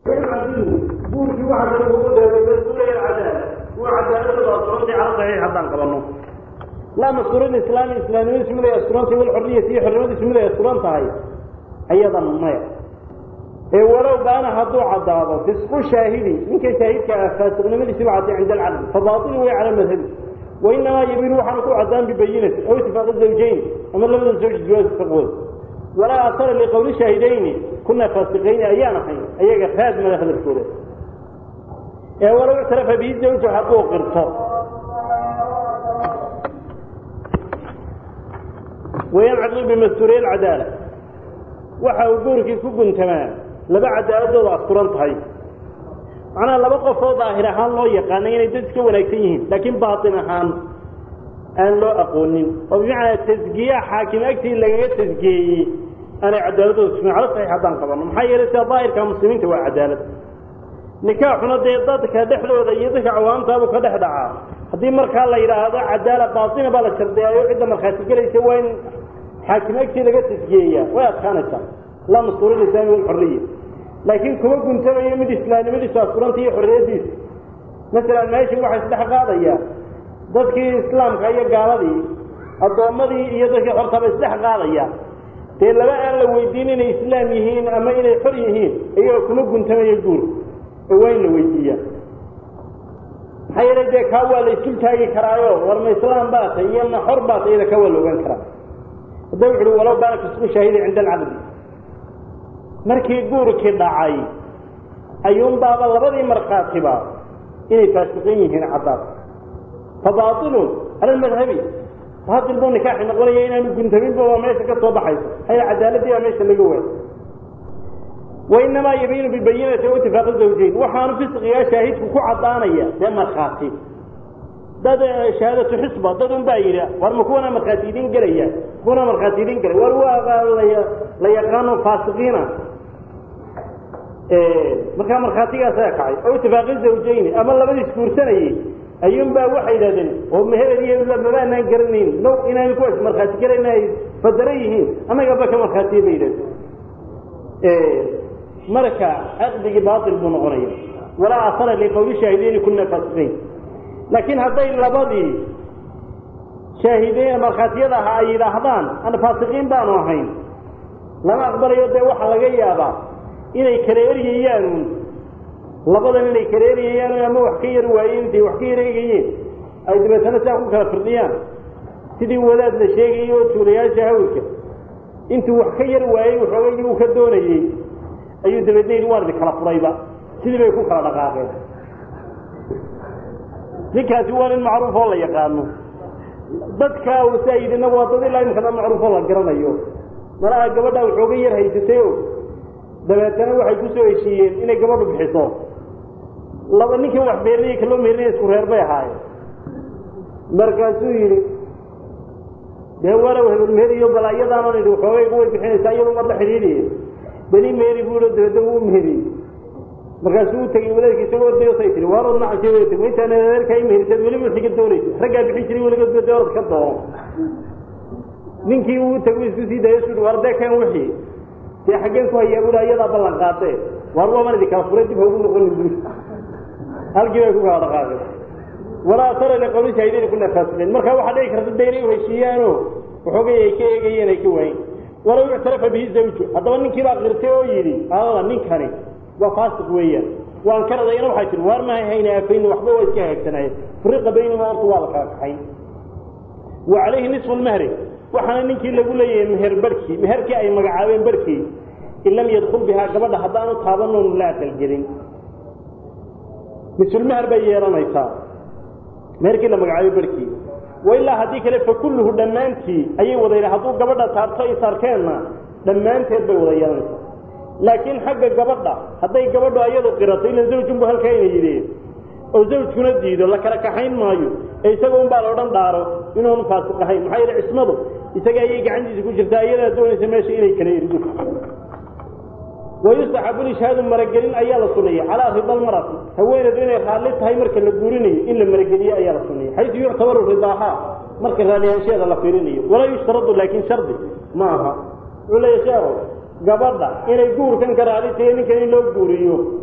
guurkii waxa kale ugu dheeray mas-uulaya cadaala kuwa cadaaladooda asturantii cala saxiix haddaan qabanno laa mastuurada islaami islaamnimadiisu mid ay asturantahay walxorriyati iyo xornimadiisu mid ay asturan tahay ayadan maya ee walow baana hadduu caddaado fisqu shaahidi ninka shaahidka ah faasiqnimadiisiba cadday cinda alcaqdi fabaatilu way cala madhabi wainamaa yabiinu waxaanu ku caddaan bibayinati aw itifaaqi zawjayn ama labada zawj jawaaz fiqooda walaa asara liqowli shaahidayni kunaa faasiqayni ayaan ahayn ayaga raad mada hadalkooda ee walow ictarafa bihi zawju hadduu qirto wayancaqi bimastuuriya alcadaala waxa uu guurkii ku guntamaa laba cadaaladooda asturan tahay macnaha laba qofoo daahir ahaan loo yaqaana inay dad iska wanaagsan yihiin laakiin baatin ahaan aan loo aqoonin oo bimacnaa tasgiya xaakim agtii lagaga tasgiyeeyey aanay cadaaladooda tusmin cala saxiix haddaan qabanno maxaa yeelay sida daahirka muslimiinta waa cadaalad nikaaxuna dee dadka dhexdooda iyo dadka cawaamtaabu ka dhex dhacaa haddii markaa la yidhaahdo cadaala baatina baa la shardeeyayo cidda markhaati gelaysa waa in xaakim agtii laga tasgiyeeyaa way adkaanaysaa laa mastuuri lislaami walxorriya laakiin kuma guntamayo mid islaamnimadiisu asturanta iyo xorriyaddiisa masalan meesha waxaa isdhex qaadayaa dadkii islaamka iyo gaaladii addoommadii iyo dadkii xortaba isdhex qaadaya dee laba aan la weydiin inay islaam yihiin ama inay xor yihiin iyagoo kuma guntamayo guur oo waa in la weydiiyaa maxaa yeelay dee kaa waa la isdul taagi karaayo war ma islaam baa tay iyo ma xor baa tay iyada kaa waa la ogaan karaa hadda wuxu uhi walow baana fisqu shaahidi cinda alcaqdi markii guurkii dhacay ayuunbaaba labadii markhaatiba inay faasiqin yihiin caddaad fa baailun cala almadhabi baail buu nikaaxi noqonaya inaanu guntaminba waa meesha ka soo baxaysa haya cadaaladii baa meesha laga waay wainamaa yabiinu bibayinati o itifaaqi zawjayn waxaanu fisqigaa shaahidku ku caddaanaya dee markhaati dad shahaadatu xisba dad un baa yidhi war ma kuwana markhaati idin gelaya kuwana markhaati idin gelay war waa la yaqaano faasiqiina markaa markhaatigaasaa kacay oo itifaaqi zawjayni ama labadiis guursanayey ayuunbaa waxay yidhahdeen oo meherad iyo mabaanaan garanayn low inaan kuwaas markhaati garayna ay fadara yihiin annagaba ka markhaatiye bay yidhahdeen marka caqdigii baail buu noqonaya walaa asara liqowli shaahideyni kuna faasiqiin laakiin hadday labadii shaahideyn markhaatiyada ahaa ay yidhaahdaan ana faasiqiin baanu ahayn lama aqbalayo dee waxaa laga yaabaa inay kala eryayaan labadan inay kala eryayaan ama wax ka yar waayeen intay wax ka yar eegayeen ay dabeetana saa ku kala firdhiyaan sidii wadaad la sheegayay oo tuulayaasha hawlka intuu wax ka yar waayey waxoogay uu ka doonayey ayuu dabeedna yidhi waan idin kala furayba sidii bay ku kala dhaqaaqeen ninkaasi waa nin macruuf oo la yaqaano dadka saa yidhina waa dad ilaa imkana macruuf oo la garanayo malaha gabadha waxooga yar haysatay o dabeetana waxay ku soo heshiiyeen inay gabadhu bixiso laba ninkii wax beerinaya kaloo meerinaya isku reer bay ahaayeen markaasuu yidhi dee walow hebel meheriyo bal iyadaana idhi waxoogayga way bixinaysaa iyadu mar la xidhiidhiye beni meeri buu dabeedna wuu meheriyey markaasuu u tegey wadaadki isagoo dayosay tihi waarod nacasi intaan adeerkaa imeherisaad weliba xiga doonaysa raggaa bixin jiray weliga dee orad ka doono ninkii uu tagu isku sii dayo su war dee kan wixii dee xaggeen ku hayaa buhi ayadaa ballan qaatee waar waaman idin kala furay dib haugu noqonin buuri halkii bay ku kala dhaqaaqeen walaa asara liqowli shaahidayni kuna faasiqiin marka waxaa dhici karta dee inay uheshiiyaano waxoogay ay ka eegayeen ay ka waayen walow ictarafa bihi zawju haddaba ninkii baa qirtay oo yidhi alada ninkani waa faasiq weeyaan waan ka radayna waxay tihi waar mahay hayna afayni waxba waa iska hagaagsanaaye furiqa baynahuma horta waa la kala kaxayn wa calayhi nisfu lmahri waxaana ninkii lagu leeyahay meher barhkii meherkii ay magacaabeen barhkii in lam yadkul bihaa gabadha haddaanu taabanoonu la aqalgelin nisulmeher bay yeelanaysaa meherkii la magacaabay barhkii wailaa haddii kale fa kulluhu dhammaantii ayay wada yidha hadduu gabadha taabto is arkeenna dhammaanteed bay wada yeelanaysaa laakiin xagga gabadha hadday gabadhu ayadu qirato ila zawjunbu halkaa ina yidheen oo zawjkuna diido la kala kaxayn maayo ee isaga un baa la odhan dhaaro inuunu faasiq ahayn maxaa yeele cismadu isaga ayay gacantiisa ku jirtaa iyadaa doonaysa meesha inay kala erido wayustaxabu lishaadu maragelin ayaa la sunayay calaa rida almarati haweeneedu inay raalli tahay marka la guurinayo in la marageliyo ayaa la sunayay xaysu yuctabaru ridaahaa marka raalliyaansheeda la fiirinayo walaa yushtaradu laakiin shardi ma aha wuxuu leeya sheekhu gabadha inay guurkan ka raali tahay ninkan in loo guuriyo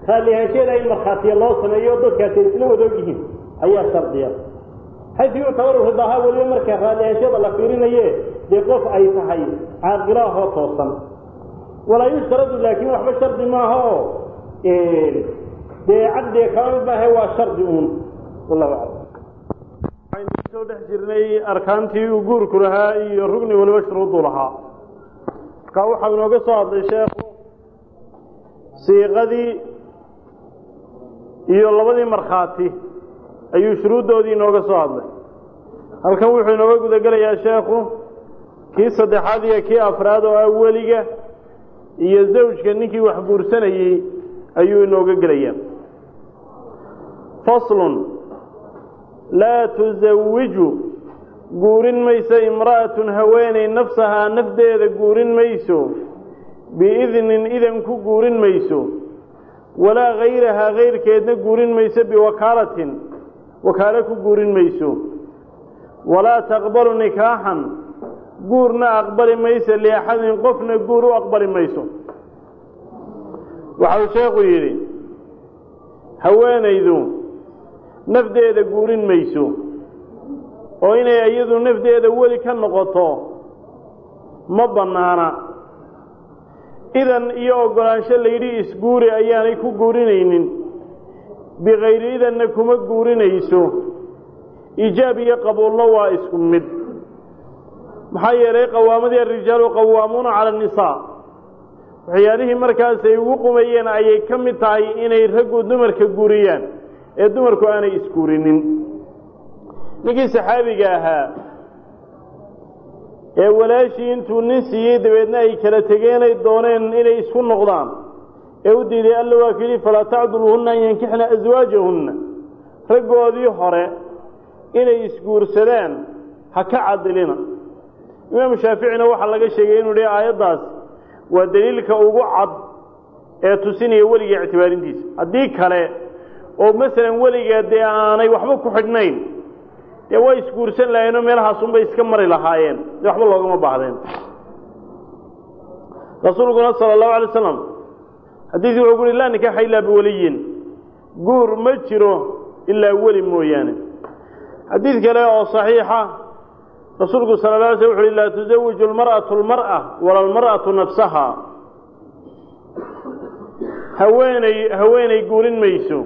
raallihaansheeda in markhaatiya loo sameeyo dadkaasi isla wadoog yihiin ayaa shardiya xaysu yuctabaru ridaaha weliba markaa raallihaansheeda la fiirinaye dee qof ay tahay caaqilaahoo toosan walaa yushtaradu laakiin waxba shardi maaha oo dee caqdiga kala mid maahe waa shardi uun wallahu aclam waxaynu soo dhex jirnay arkaantii uu guurku lahaa iyo rugni waliba shuruudu lahaa markaa waxau inooga soo hadlay sheekhu siiqadii iyo labadii markhaati ayuu shuruuddoodii inooga soo hadlay halkan wuxuu inooga gudagelayaa sheekhu kii saddexaad iyo kii afraad oo ah weliga iyo zawjka ninkii wax guursanayey ayuu inooga gelayaa faslun laa tusawiju guurin mayso imra'atun haweeney nafsahaa nafdeeda guurin mayso biidnin idan ku guurin mayso walaa hayrahaa kayrkeedna guurin mayso biwakaalatin wakaalo ku guurin mayso walaa taqbalu nikaaxan guurna aqbali mayso liaxadin qofna guur u aqbali mayso waxau sheekhu yidhi haweenaydu nafdeeda guurin mayso oo inay iyadu nafdeeda weli ka noqoto ma bannaana idan iyo oggolaansho layidhi isguuri ayaanay ku guurinaynin bikayri idanna kuma guurinayso ijaab iyo qabuulna waa isku mid maxaa yeelay qawaamadii arijaalu qawaamuuna cala annisaa waxyaalihii markaas ay ugu qumayeen ayay ka mid tahay inay raggu dumarka guuriyaan ee dumarku aanay isguurinin ninkii saxaabiga ahaa ee walaashii intuu nin siiyey dabeedna ay kala tegeenay dooneen inay isku noqdaan ee u diiday alla waa ku yidhi falaa tacduluhunna an yankixna aswaajahunna raggoodii hore inay isguursadaan ha ka cadilina imaamu shaaficina waxaa laga sheegay inuu yihi aayaddaas waa daliilka ugu cad ee tusinaya weliga ictibaarintiisa haddii kale oo masalan weliga dee aanay waxba ku xidhnayn dee way isguursan lahayenoo meelahaasunbay iska mari lahaayeen dee waxba loogama baahdeen rasuulkuna sala allahu alay slam xadiidkii wuxuu ku uhi laa nikaaxa ilaa biwaliyin guur ma jiro ilaa weli mooyaane xadiid kale oo saxiixa rasuulku sala la alay sl wuxu uhi laa tusawiju almar'atu almar'a wala almar'atu nafsaha haweeney haweeney guurin mayso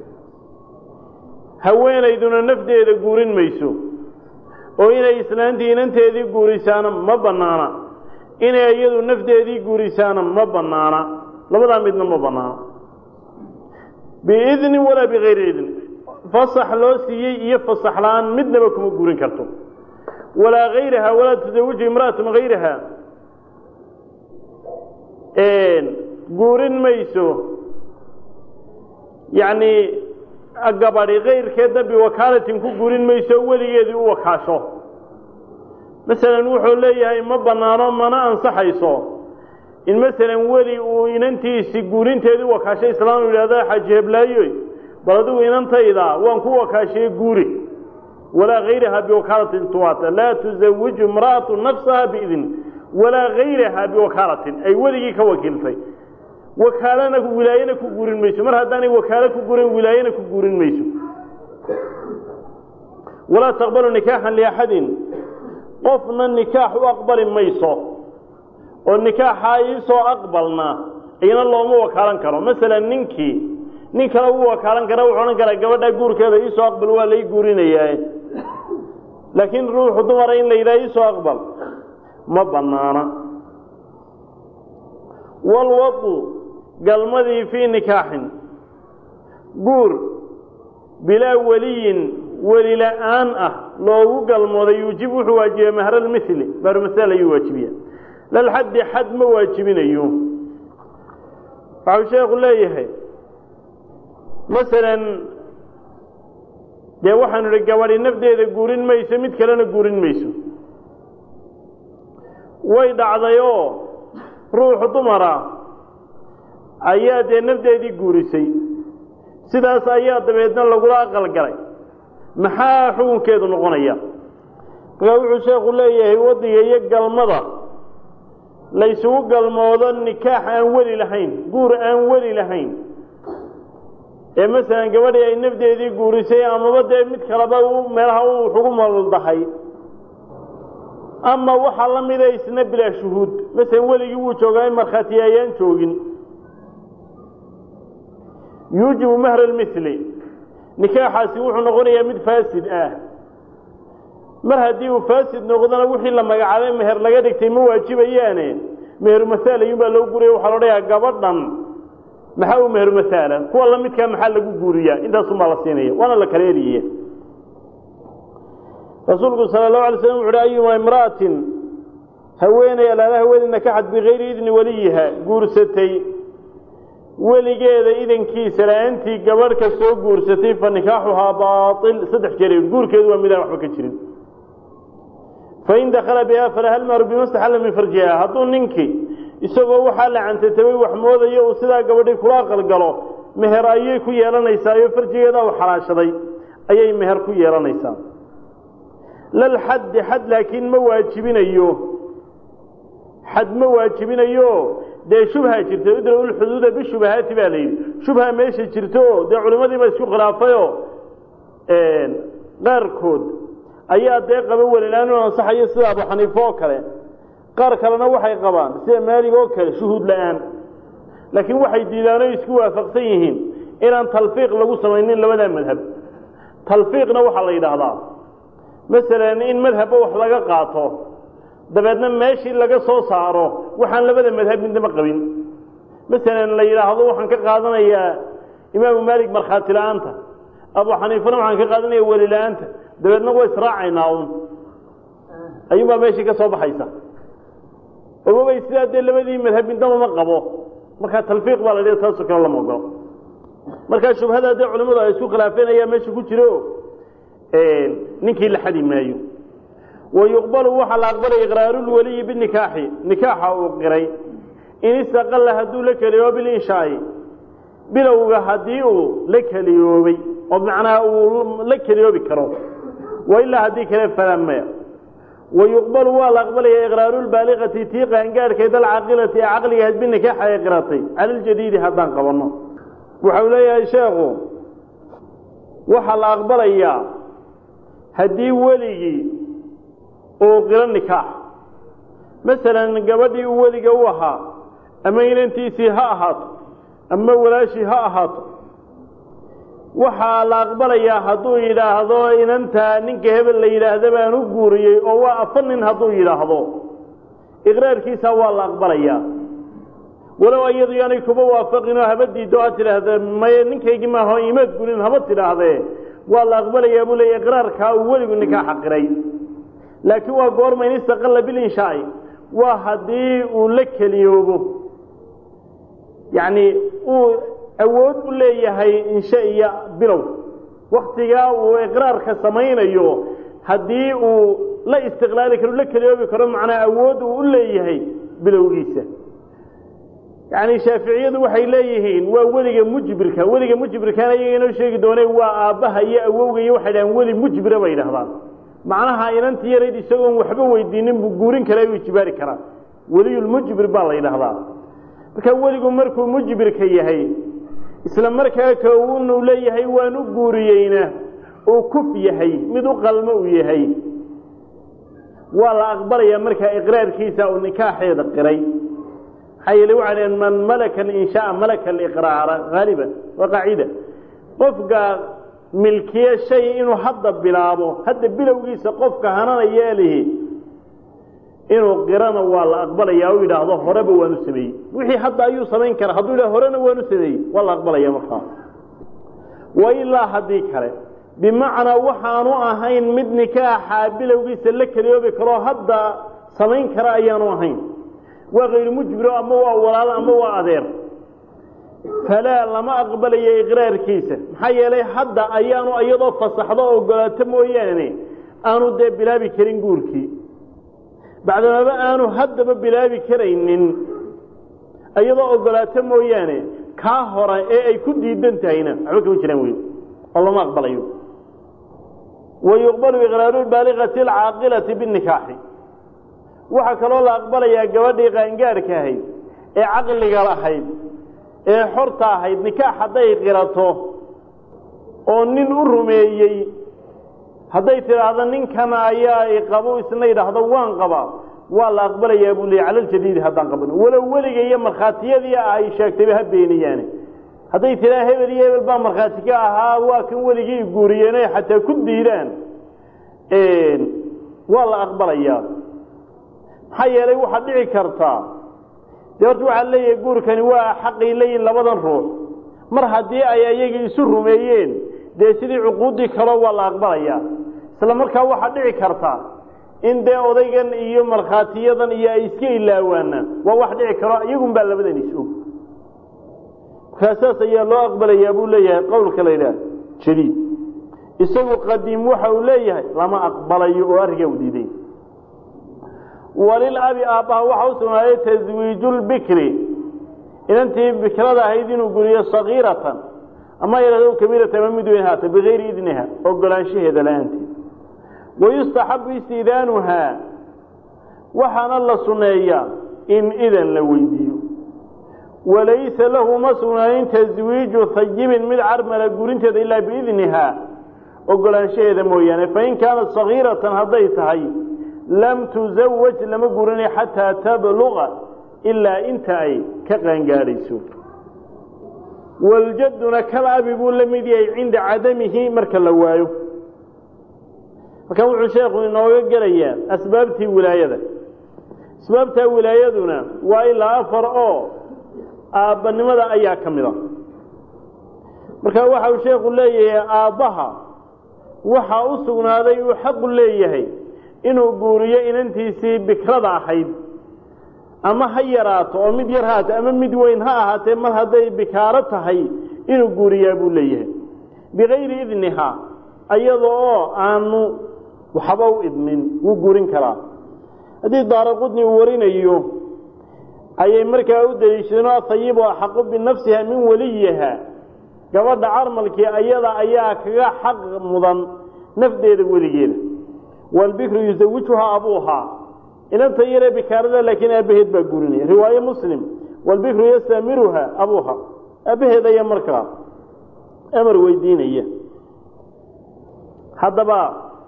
haweenayduna nafdeeda guurin mayso oo inay islaantii inanteedii guurisaana ma bannaana inay iyadu nafdeedii guurisaana ma bannaana labadaa midna ma bannaana biidnin walaa bikayri idni fasax loo siiyey iyo fasax la-aan midnaba kuma guurin karto walaa hayraha walaa tusawiju imra'atun hayraha guurin mayso yacni gabadhi kayrkeedna biwakaalatin ku guurin mayso weligeedii u wakaasho masalan wuxuu leeyahay ma bannaano mana ansaxayso in masalan weli uu inantiisi guurinteedii u wakaashay islaam yidhahda xaaji heblaayoy bal adigu inantayda waan ku wakaashiyey guuri walaa hayraha biwakaalatin tuwaata laa tusawiju imra'atu nafsaha biidn walaa hayraha biwakaalatin ay weligii ka wakiiltay wakaalana wilaayana ku guurin mayso mar haddaanay wakaalo ku gurin wilaayana ku guurin mayso walaa taqbalu nikaaxan liaxadin qofna nikaax u aqbali mayso oo nikaaxaa iisoo aqbalna iyana looma wakaalan karo masalan ninkii nin kale uu wakaalan kara wuxuu odhan karaa gabadhaa guurkeeda iisoo aqbal waa lay guurinayaa laakiin ruuxu dumara in la yidhaha iisoo aqbal ma bannaana walwadu galmadii fii nikaaxin guur bilaa weliyin weli la-aan ah loogu galmooday yuujib wuxuu waajibiya mahralmithli mahrmasal ayuu waajibiya lalxaddi xad ma waajibinayo waxau sheekhu leeyahay masalan dee waxaanu idhi gabadhi nafdeeda guurin mayso mid kalena guurin mayso way dhacday oo ruuxu dumara ayaa dee nafdeedii guurisay sidaas ayaa dabeedna lagula aqalgalay maxaa xukunkeedu noqonaya markaa wuxuu sheekhu leeyahay waddiga iyo galmada laysugu galmoodo nikaax aan weli lahayn guur aan weli lahayn ee masalan gabadhii ay nafdeedii guurisay amaba dee mid kaleba meelaha u ugu maldahay ama waxaa la mida isna bilaa shuhuud masalan weligii wuu joogaa in markhaati ayaan joogin yuujibu mahra lmithli nikaaxaasi wuxuu noqonayaa mid faasid ah mar haddii uu faasid noqdona wixii la magacaabay meher laga dhigtay ma waajibayaane meheru masaal ayuunbaa loo guraya waxaa loo dhayaa gabadhan maxaa u meheru masaala kuwa la midkaa maxaa lagu guuriyaa intaasunbaa la siinaya waana la kala eriyaya rasuulku sala allahu alay slam wuxu uhi ayuma imra'atin haweeney alaala haweeney nakaxad bikayri idni weliyiha guursatay weligeeda idankiisa la-aantii gabadh ka soo guursatay fa nikaaxuhaa baail saddex jeer guurkeedu waa midaan waxba ka jirin fain dakala biha falaha lmahru bimastaxalla min farjiha hadduu ninkii isagoo waxaa la cantatabay wax moodayo uu sidaa gabadhii kula aqalgalo meher ayay ku yeelanaysaa iyo farjigeeda u xalaashaday ayay meher ku yeelanaysaa lal xaddi xad laakiin ma waajibinayo xad ma waajibinayo dee shubha jirta idraw lxuduuda bishubahaati baa layidhi shubha meesha jirto dee culimmadiiba isku khilaafayoo qaarkood ayaa dee qaba welilaan inu ansaxayo sida abu xaniife oo kale qaar kalena waxay qabaan sida maalig oo kale shuhuud la-aan laakiin waxay diidaan o isku waafaqsan yihiin inaan talfiiq lagu samaynin labadaa madhab talfiiqna waxaa la yidhaahdaa masalan in madhabba wax laga qaato dabeedna meeshii laga soo saaro waxaan labada madhab midnama qabin masalan la yidhaahdo waxaan ka qaadanayaa imaamu maalik markhaati la-aanta abu xaniifana waxaan ka qaadanaya weli la-aanta dabeedna waa israacaynaa un ayuunbaa meeshii ka soo baxaysa ogobay sidaa dee labadii madhab midnaba ma qabo markaa talfiiq baa la dhia taasoo kale lama ogolo markaa shubhada dee culimmadu ay isku khilaafeen ayaa meesha ku jiro ninkii la xadi maayo wayuqbalu waxaa la aqbalaya iqraarulweliyi binikaaxi nikaaxa uu qiray in istaqalla hadduu la keliyoobo bilinshaai bilowga haddii uu la keliyoobay oo macnaha uu la keliyoobi karo wa ilaa haddii kale falaa maya wayuqbalu waa la aqbalaya iqraarulbaaliqati tii qaangaadhkeed alcaaqilati ee caqligahayd binikaaxa ay qiratay cala ljadiidi haddaan qabanno waxau leeyahay sheekhu waxaa la aqbalayaa haddii weligii uu qiro nikaax masalan gabadhii uu weliga u ahaa ama inantiisii ha ahaato ama walaashii ha ahaato waxaa la aqbalayaa hadduu yidhaahdo inantaa ninka hebel la yidhaahda baan u guuriyey oo waa afar nin hadduu yidhaahdo iqraarkiisa waa la aqbalayaa walow iyadu yaanay kuba waafaqinoo haba diiddo ha tidhaahda maye ninkaygii maaho imaad gurin haba tidhaahdee waa la aqbalayaa buu leeya iqraarkaa uu weligu nikaaxa qiray laakiin waa goorma in istaqalla bilinshaai waa haddii uu la keliyoobo yacni uu awood u leeyahay inshe iyo bilow waktigaa uu iqraarka samaynayo haddii uu la istiqlaali karo la keliyoobi karo macnaa awood uu u leeyahay bilowgiisa yacni shaaficiyadu waxay leeyihiin waa weliga mujbirka weliga mujbirkaana iyaga inoo sheegi doone waa aabbaha iyo awowga iyo waxay dhahaan weli mujbira bay dhahdaan macnaha inantii yarayd isagoon waxba weydiinin buu guurin karaa u ijibaari karaa weliyulmujbir baa la yidhaahdaa marka weligu markuu mujbirka yahay isla markaa ka unu leeyahay waan u guuriyeyna uu kuf yahay mid u qalmo uu yahay waa la aqbalayaa markaa iqraarkiisa uu nikaaxeeda qiray maxaa yeele waxay dhaheen man malaka alinshaaa malaka aliqraara haaliban waa qaacida qofka milkiye shay inuu hadda bilaabo hadda bilowgiisa qofka hananaya lihi inuu qirana waa la aqbalaya u yidhaahdo horeba waanu sameeyey wixii hadda ayuu samayn karaa hadduu yidhah horena waanu sameeyey waa la aqbalaya markaa wa ilaa haddii kale bimacnaa waxaanu ahayn mid nikaaxa bilowgiisa la keliyoobi karoo hadda samayn kara ayaanu ahayn waa kayru mujbiro ama waa walaalo ama waa adeer falaa lama aqbalayo iqraarkiisa maxaa yeelay hadda ayaanu iyadoo fasaxdo ogolaato mooyaane aanu dee bilaabi karin guurkii bacdamaba aanu haddaba bilaabi karaynin iyadoo ogolaato mooyaane kaa hora ee ay ku diidan tahayna waxba kama jiraan wey oo lama aqbalayo wayuqbalu iqraaru baaliqati alcaaqilati binikaaxi waxaa kaloo la aqbalayaa gabadhii qaangaadhka ahayd ee caqliga lahayd ee xorta ahayd nikaax hadday qirato oo nin u rumeeyey hadday tidhaahdo ninkana ayaa iqabo isna yidhaahdo waan qabaa waa la aqbalayaa buu leeyay cala ljadiidi haddaan qaban walow weliga iyo markhaatiyadii ah ay sheegtayba ha beeniyaane hadday tidhaha hebel iyo hebel baa markhaati ka ahaa waa kan weligii guuriyeen ay xataa ku diidaan waa la aqbalayaa maxaa yeelay waxaad dhici kartaa dee horta waxaad leeyahay guurkani waa xaqay leeyihin labadan ruux mar haddii ay ayagii isu rumeeyeen dee sidii cuquuddii kaleo waa la aqbalayaa isla markaa waxaad dhici karta in dee odaygan iyo markhaatiyadan iyo ay iska ilaawaanaan waa wax dhici karo iyagun baa labadan is-og markaasaas ayaa loo aqbalayaa buu leeyahay qowlka la yidhaah jadiid isagu qadiim waxa uu leeyahay lama aqbalayo oo arrinkaa u diiday walilabi aabbaha waxa u sugnaaday taswiijulbikri inantii bikrada ahayd inuu guriyo sagiiratan ama yahahdo kabiiratan ama mid weyn haata bigayri idniha ogolaanshaheeda la-aanteed wayustaxabu istidaanuhaa waxaana la sunneeyaa in idan la weydiiyo walaysa lahu ma sugnaanin taswiiju hayibin mid carmala gurinteeda ilaa biidnihaa ogolaanshaheeda mooyaane fain kaanat sagiiratan hadday tahay lam tusawaj lama gurinay xataa tabluqa ilaa inta ay ka qaangaadhayso waljaduna kal abi buu la mid yahay cinda cadamihi marka la waayo marka wuxuu sheekhu inooga gelayaa asbaabtii wilaayada asbaabtaa wilaayaduna waa ilaa afar oo aabbanimada ayaa ka mid a marka waxa uu sheekhu leeyahay aabbaha waxaa u sugnaaday uu xaqu leeyahay inuu guuriyo inantiisii bikrada ahayd ama ha yaraato oo mid yar haata ama mid weyn ha ahaatee mar hadday bikaaro tahay inuu guuriyaa buu leeyahay bikayri idnihaa iyada oo aanu waxba u idmin wuu guurin karaa haddii daara qudni uu warinayo ayay markaa u daliishadeen oo ahayibu axaqu binafsiha min weliyiha gabadha carmalkii ayada ayaa kaga xaq mudan nafdeeda weligeeda waalbikru yusawijuhaa abuuhaa inanta yaree bikaarada laakiin aabbaheed baa guurinaya riwaaye muslim waalbikru yastamiruha abuuha aabbaheed ayaa markaa amar weydiinaya haddaba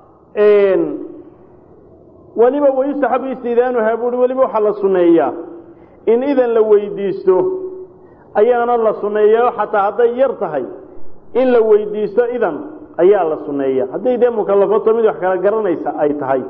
weliba wayustaxabu istidaanuhaa buui weliba waxaa la sunneeyaa in idan la weydiisto ayaana la sunneeyaa xataa hadday yar tahay in la weydiisto idan ayaa la sunneeya hadday dee mukallafato mid wax kala garanaysa ay tahay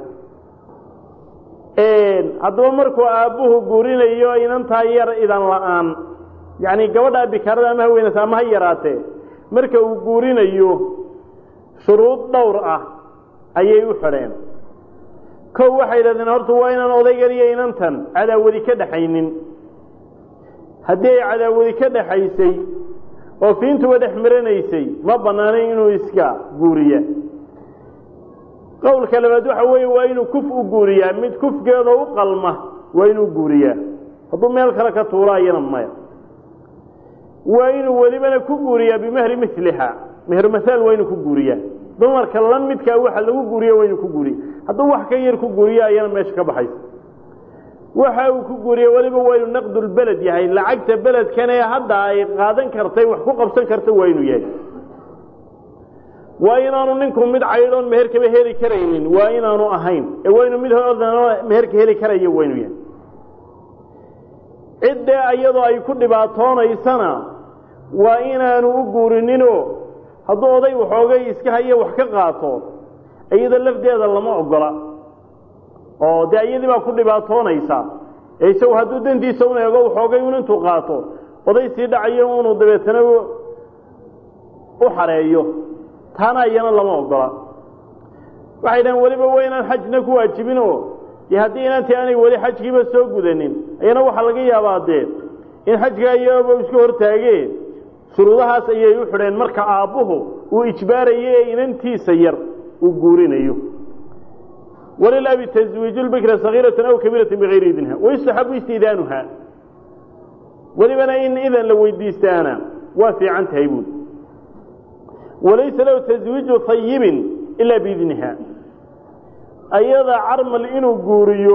haddaba markuu aabbuhu guurinayo inantaa yar idan la-aan yacni gabadhaa bikaarada ama ha weynaysa ama ha yaraatee marka uu guurinayo shuruud dhowr ah ayay u xidheen kow waxay yidhahdeen horta waa inaan odaygan iyo inantan cadaawadi ka dhaxaynin haddii ay cadaawadi ka dhaxaysay oo fiintuba dhex maranaysay ma bannaanayn inuu iska guuriya qowlka labaad waxa weeye waa inuu kuf u guuriyaa mid kufkeeda u qalma waa inuu guuriyaa hadduu meel kale ka tuuro ayana maya waa inuu welibana ku guuriyaa bimahri miliha mehermahaal waa inuu ku guuriyaa dumarka la midkaa waxa lagu guuriya waa inuu ku guuriya hadduu wax ka yar ku guuriyo ayana meesha ka baxaysa waxa uu ku guuriye weliba waa inuu naqdulbeled yahay lacagta beledkanee hadda ay qaadan kartay wax ku qabsan karta waa inuu yahay waa inaanu ninku mid caydhoon meherkaba heli karaynin waa inaanu ahayn ee waa inuu mid hodanoo meherka heli karayo waa inuu yahay ciddee iyadoo ay ku dhibaatoonaysana waa inaanu u guurininoo hadduu oday waxoogay iska hayo wax ka qaato iyada lafdeeda lama ogola oo dee iyadii baa ku dhibaatoonaysa ee isagu hadduu dantiisa un eego waxoogay un intuu qaato oday sii dhacayo unuu dabeetana u xareeyo taana iyana lama ogola waxay dhahen weliba waa inaan xajna ku waajibin oo dee haddii inantii aanay weli xajkiiba soo gudanin ayana waxaa laga yaabaa dee in xajkaa iyaaba iska hortaagee shuruudahaas ayay u xidheen marka aabbuhu uu ijbaarayo ee inantiisa yar uu guurinayo wlilabi taswiiju lbikra sagiiratan aw kabiiratan bigayri idniha wayustaxabu istidaanuha welibana in idan la weydiistaana waa fiican tahay buuli walaysa lahu taswiiju hayibin ilaa biidniha ayada carmal inuu guuriyo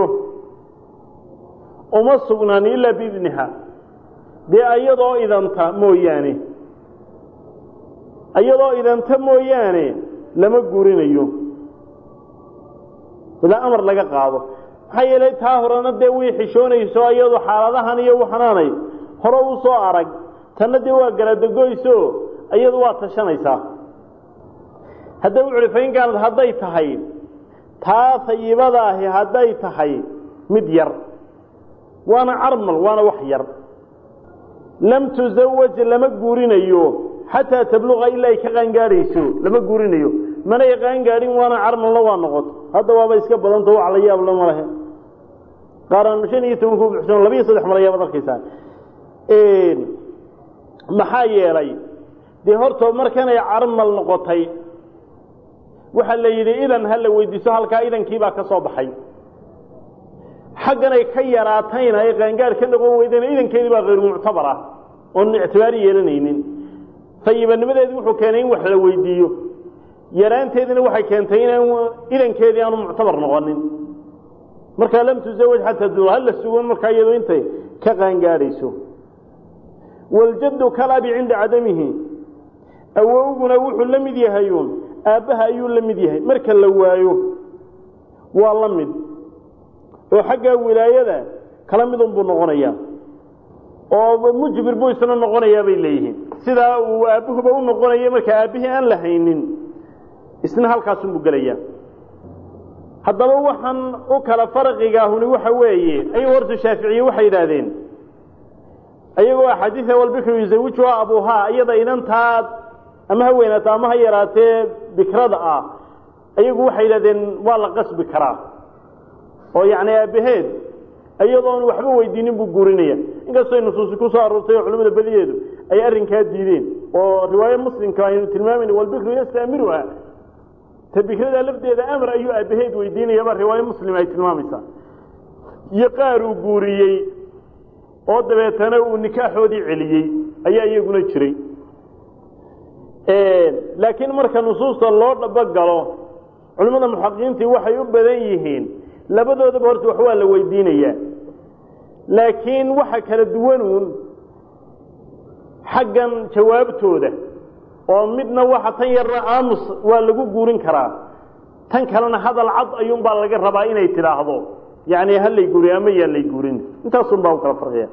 uma sugnaan ilaa biidniha dee ayadoo idanta mooyaane iyadoo idanta mooyaane lama guurinayo ilaa amar laga qaado maxaa yeelay taa horena dee way xishoonayso iyadu xaaladahan iyo waxanaanay hore u soo arag tanna dee waa galadogoyso iyadu waa tashanaysaa hadda wuxu uhi fainkaanad hadday tahay taa sayibadaahi hadday tahay mid yar waana carmal waana wax yar lam tusawaj lama guurinayo xataa tabluqa ilaa ay ka qaangaadhayso lama guurinayo manay qaangaadhin waana carmalna waa noqoto hadda waaba iska badanta wax la yaab lama lehe qaaraan shan iyo toban ku buxsan labiyo saddex mala yaabaad arkaysaa maxaa yeelay dee horta markanay carmal noqotay waxaa la yidhi idan ha la weydiiso halkaa idankiibaa ka soo baxay xagganay ka yaraatayna ay qaangaar ka noqon weydayna idankeedii baa hayru muctabar ah oon ictibaari yeelanaynin sayibanimadeedi wuxuu keenay in wax la weydiiyo yaraanteediina waxay keentay inaan idankeedii aanu muctabar noqonin markaa lam tusawaj xataa du hala sugon markaa iyado intay ka qaangaadhayso waljaddu kalabi cinda cadamihi awowguna wuxuu la mid yahayuun aabbaha ayuu la mid yahay marka la waayo waa la mid oo xaggaa wilaayada kala midun buu noqonayaa oo mujbir buu isna noqonayaa bay leeyihiin sidaa uu aabbuhuba u noqonaya marka aabbihii aan la haynin isna halkaasunbuu gelayaa haddaba waxaan u kala farqigaahuni waxa weeye ayuu horta shaaficiye waxay yidhaahdeen ayagoo axaadiida walbikru yusawijuha abuuhaa iyada inantaa ama ha weynaato ama ha yaraatee bikrada ah ayagu waxay yidhahdeen waa la qasbi karaa oo yacni aabbaheed iyadoon waxba weydiinin buu guurinaya inkastoo nusuusi ku soo aroortay oo culimmada badiyeedu ay arrinkaa diideen oo riwaaye muslimka aynu tilmaamayna walbikru yastaamiruha ta bikrada lafdeeda amar ayuu aabbaheed weydiinayaba riwaaye muslim ay tilmaamaysaa iyo qaar uu guuriyey oo dabeetana uu nikaaxoodii celiyey ayaa iyaguna jiray laakiin marka nusuusta loo dhabogalo culimmada muxaqiqiintii waxay u badan yihiin labadoodaba horta wax waa la weydiinayaa laakiin waxa kala duwanuun xaggan jawaabtooda oo midna waxa tan yarna aamus waa lagu guurin karaa tan kalena hadal cad ayuunbaa laga rabaa inay tidhaahdo yacni halay guuriy ama yaan lay guurin intaasun baa u kala farqiya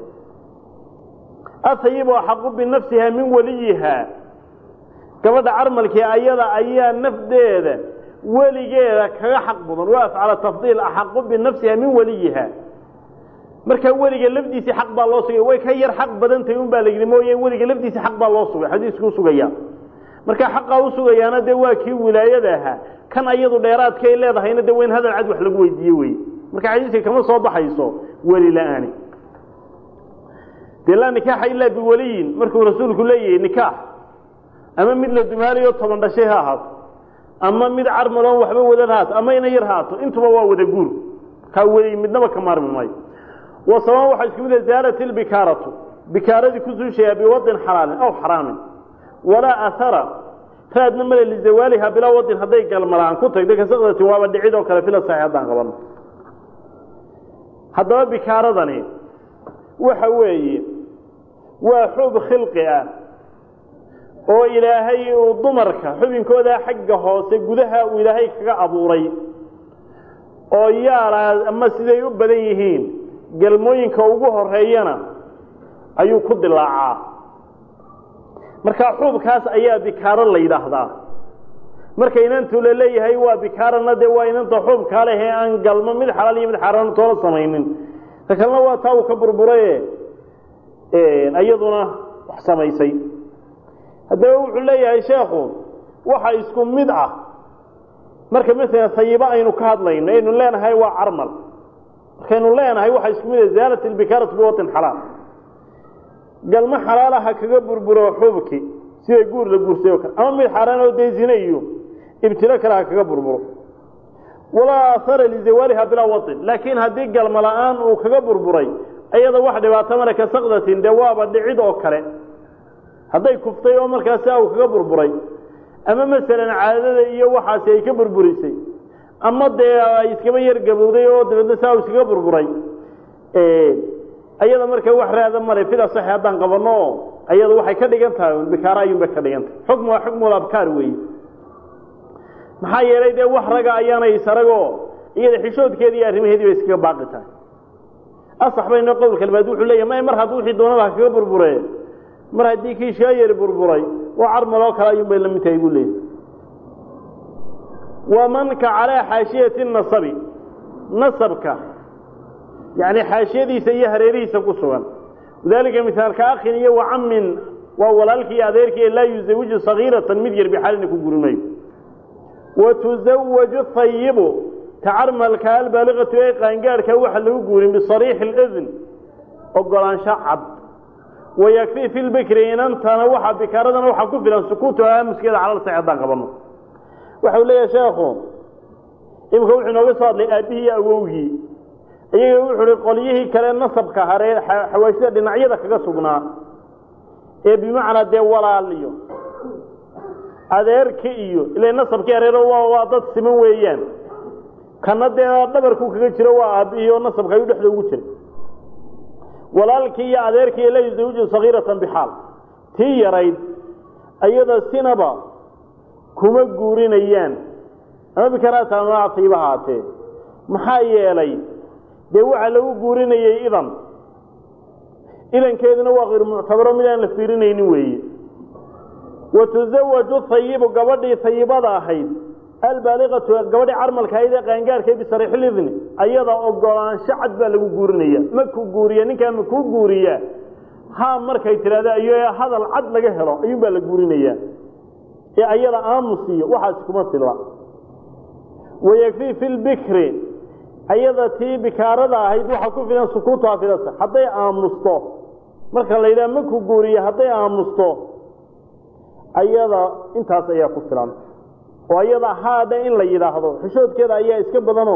asayibu axaqu binafsiha min waliyiha gabadha carmalkii ayada ayaa nafdeeda weligeeda kaga xaq mudan waa afcala tafdiil axaqu binafsiha min waliyiha markaa weliga lafdiisii xaq baa loo sugay way ka yar xaq badantahay un baa la yidhi mooye weliga lafdiisii xaq baa loo sugay xadiisku usugaya markaa xaqaa usugayaana dee waa kii wilaayada ahaa kan ayadu dheeraadka ay leedahayna dee waa in hadal cad wax lagu weydiiye wey marka xadiiska kama soo baxayso weli la-aani dee laa nikaaxa ilaa biwaliyin markuu rasuulku leeyahay nikaax ama mid la dumaalayo toban dhashay ha ahaato ama mid carmaloon waxba wadan haato ama ina yar haato intuba waa wada guur kaa weli midnaba ka maarmi maayo wa sabaan waxaa isku mid ah zaalat ilbikaaratu bikaaradii ku suushayaa biwadin xalaalin aw xaraamin walaa ahara raadna male lizawaaliha bilaa wadin hadday galmalaan ku tagda kasaqdatin waaba dhicid oo kale fila saxi haddaan qabano haddaba bikaaradani waxa weeye waa xub khilqi ah oo ilaahay uu dumarka xubinkooda xagga hoose gudaha uu ilaahay kaga abuuray oo yaalaa ama siday u badan yihiin galmooyinka ugu horeeyana ayuu ku dilaacaa markaa xuubkaas ayaa bikaaro la yidhaahdaa marka inantu la leeyahay waa bikaarana dee waa inanta xuubkaa leh ee aan galmo mid xalaal iyo mid xaaraana toola samaynin ta kalena waa taa uu ka burburaye iyaduna wax samaysay haddaba wuxuu leeyahay sheekhu waxa isku mid ah marka masalan sayibo aynu ka hadlayno aynu leenahay waa carmal markaynu leenahay waxa isku mid ah zaalat ilbikaaratu biwatin xalaal galmo xalaalaha kaga burburo xuubki sida guur la guursay oo kale ama mid xaaraan oo dee zine iyo ibtilo kale ha kaga burburo walaa ahara lizawaaliha bilaa watin laakiin haddii galmo la-aan uu kaga burburay iyada wax dhibaato male ka sakdatin dee waaba dhicid oo kale hadday kuftay oo markaasi uu kaga burburay ama masalan caadada iyo waxaasi ay ka burburisay ama dee ay iskaba yar gabowday oo dabeedna saa uu iskaga burburay ayada marka wax raada male fida saxi haddaan qabanno ayadu waxay ka dhigan tahay bikaara ayuunbay ka dhigan tahay xukmu waa xukmul abkaar weeye maxaa yeelay dee wax raga ayaanay saragoo iyada xishoodkeedii iyo arrimaheedii bay iskaga baaqi tahay asax bayno qowlka labaad wuxuu leeyahy may mar hadduu wixii doonaba kaga burburee mar haddii kii shaayari burburay oo carmaloo kale ayuunbay la mid tahay buu leeyahy wamanka calaa xaashiyati nasabi nasabka yacni xaashiyadiisa iyo hareerihiisa ku sugan wadaalika misaalka akhin iyo wacamin waa walaalkii iyo adeerkii laa yuzawiju sagiiratan mid yar bixaalina ku guri mayo watuzawaju hayibu tacarmalka albaaliqatu ee qaangaadhka waxa lagu guurin bisariixi اlidn ogolaansho cad wayakfii fi lbikri inantana waxa bikaaradana waxaa ku filan sukuutu aamuskeeda calal sax haddaan qabano waxa uu leeyahay sheekhu imika wuxuu inooga soo hadlay aabbihii iyo awowgii iyaga wuxuu hi qolyihii kale nasabka haree xawaashida dhinacyada kaga sugnaa ee bimacnaa dee walaaliyo adeerka iyo ila nasabkii hareero waa dad siman weeyaan kana dee dhabarkuu kaga jiro waa aabbihii oo nasabka ayuu dhexda ugu jiray walaalkii iyo adeerkii la yuzawiju sagiiratan bixaal tii yarayd ayada sinaba kuma guurinayaan ama bikaraata ama afiiba haatee maxaa yeelay dee waxaa lagu guurinayay idan idankeeduna waa kayr muctabaro mid aan la fiirinaynin weeye wa tusawaju hayibu gabadhii hayibada ahayd albaaliqatu gabadhii carmalka ahayd ee qaangaarhkee bisariixilidni ayada ogolaansho cad baa lagu guurinaya makuu guuriya ninkaa makuu guuriya ha markay tidhahdo ayo hadal cad laga helo ayuun baa la guurinayaa ee ayada aamusiyo waxaasi kuma filla wayakfii fi lbikri ayada tii bikaarada ahayd waxaa ku filan sukuutuha filasa hadday aamusto marka la yidhaha makuu guuriya hadday aamusto ayada intaas ayaa ku filan oo ayada haadhe in la yidhaahdo xishoodkeeda ayaa iska badanoo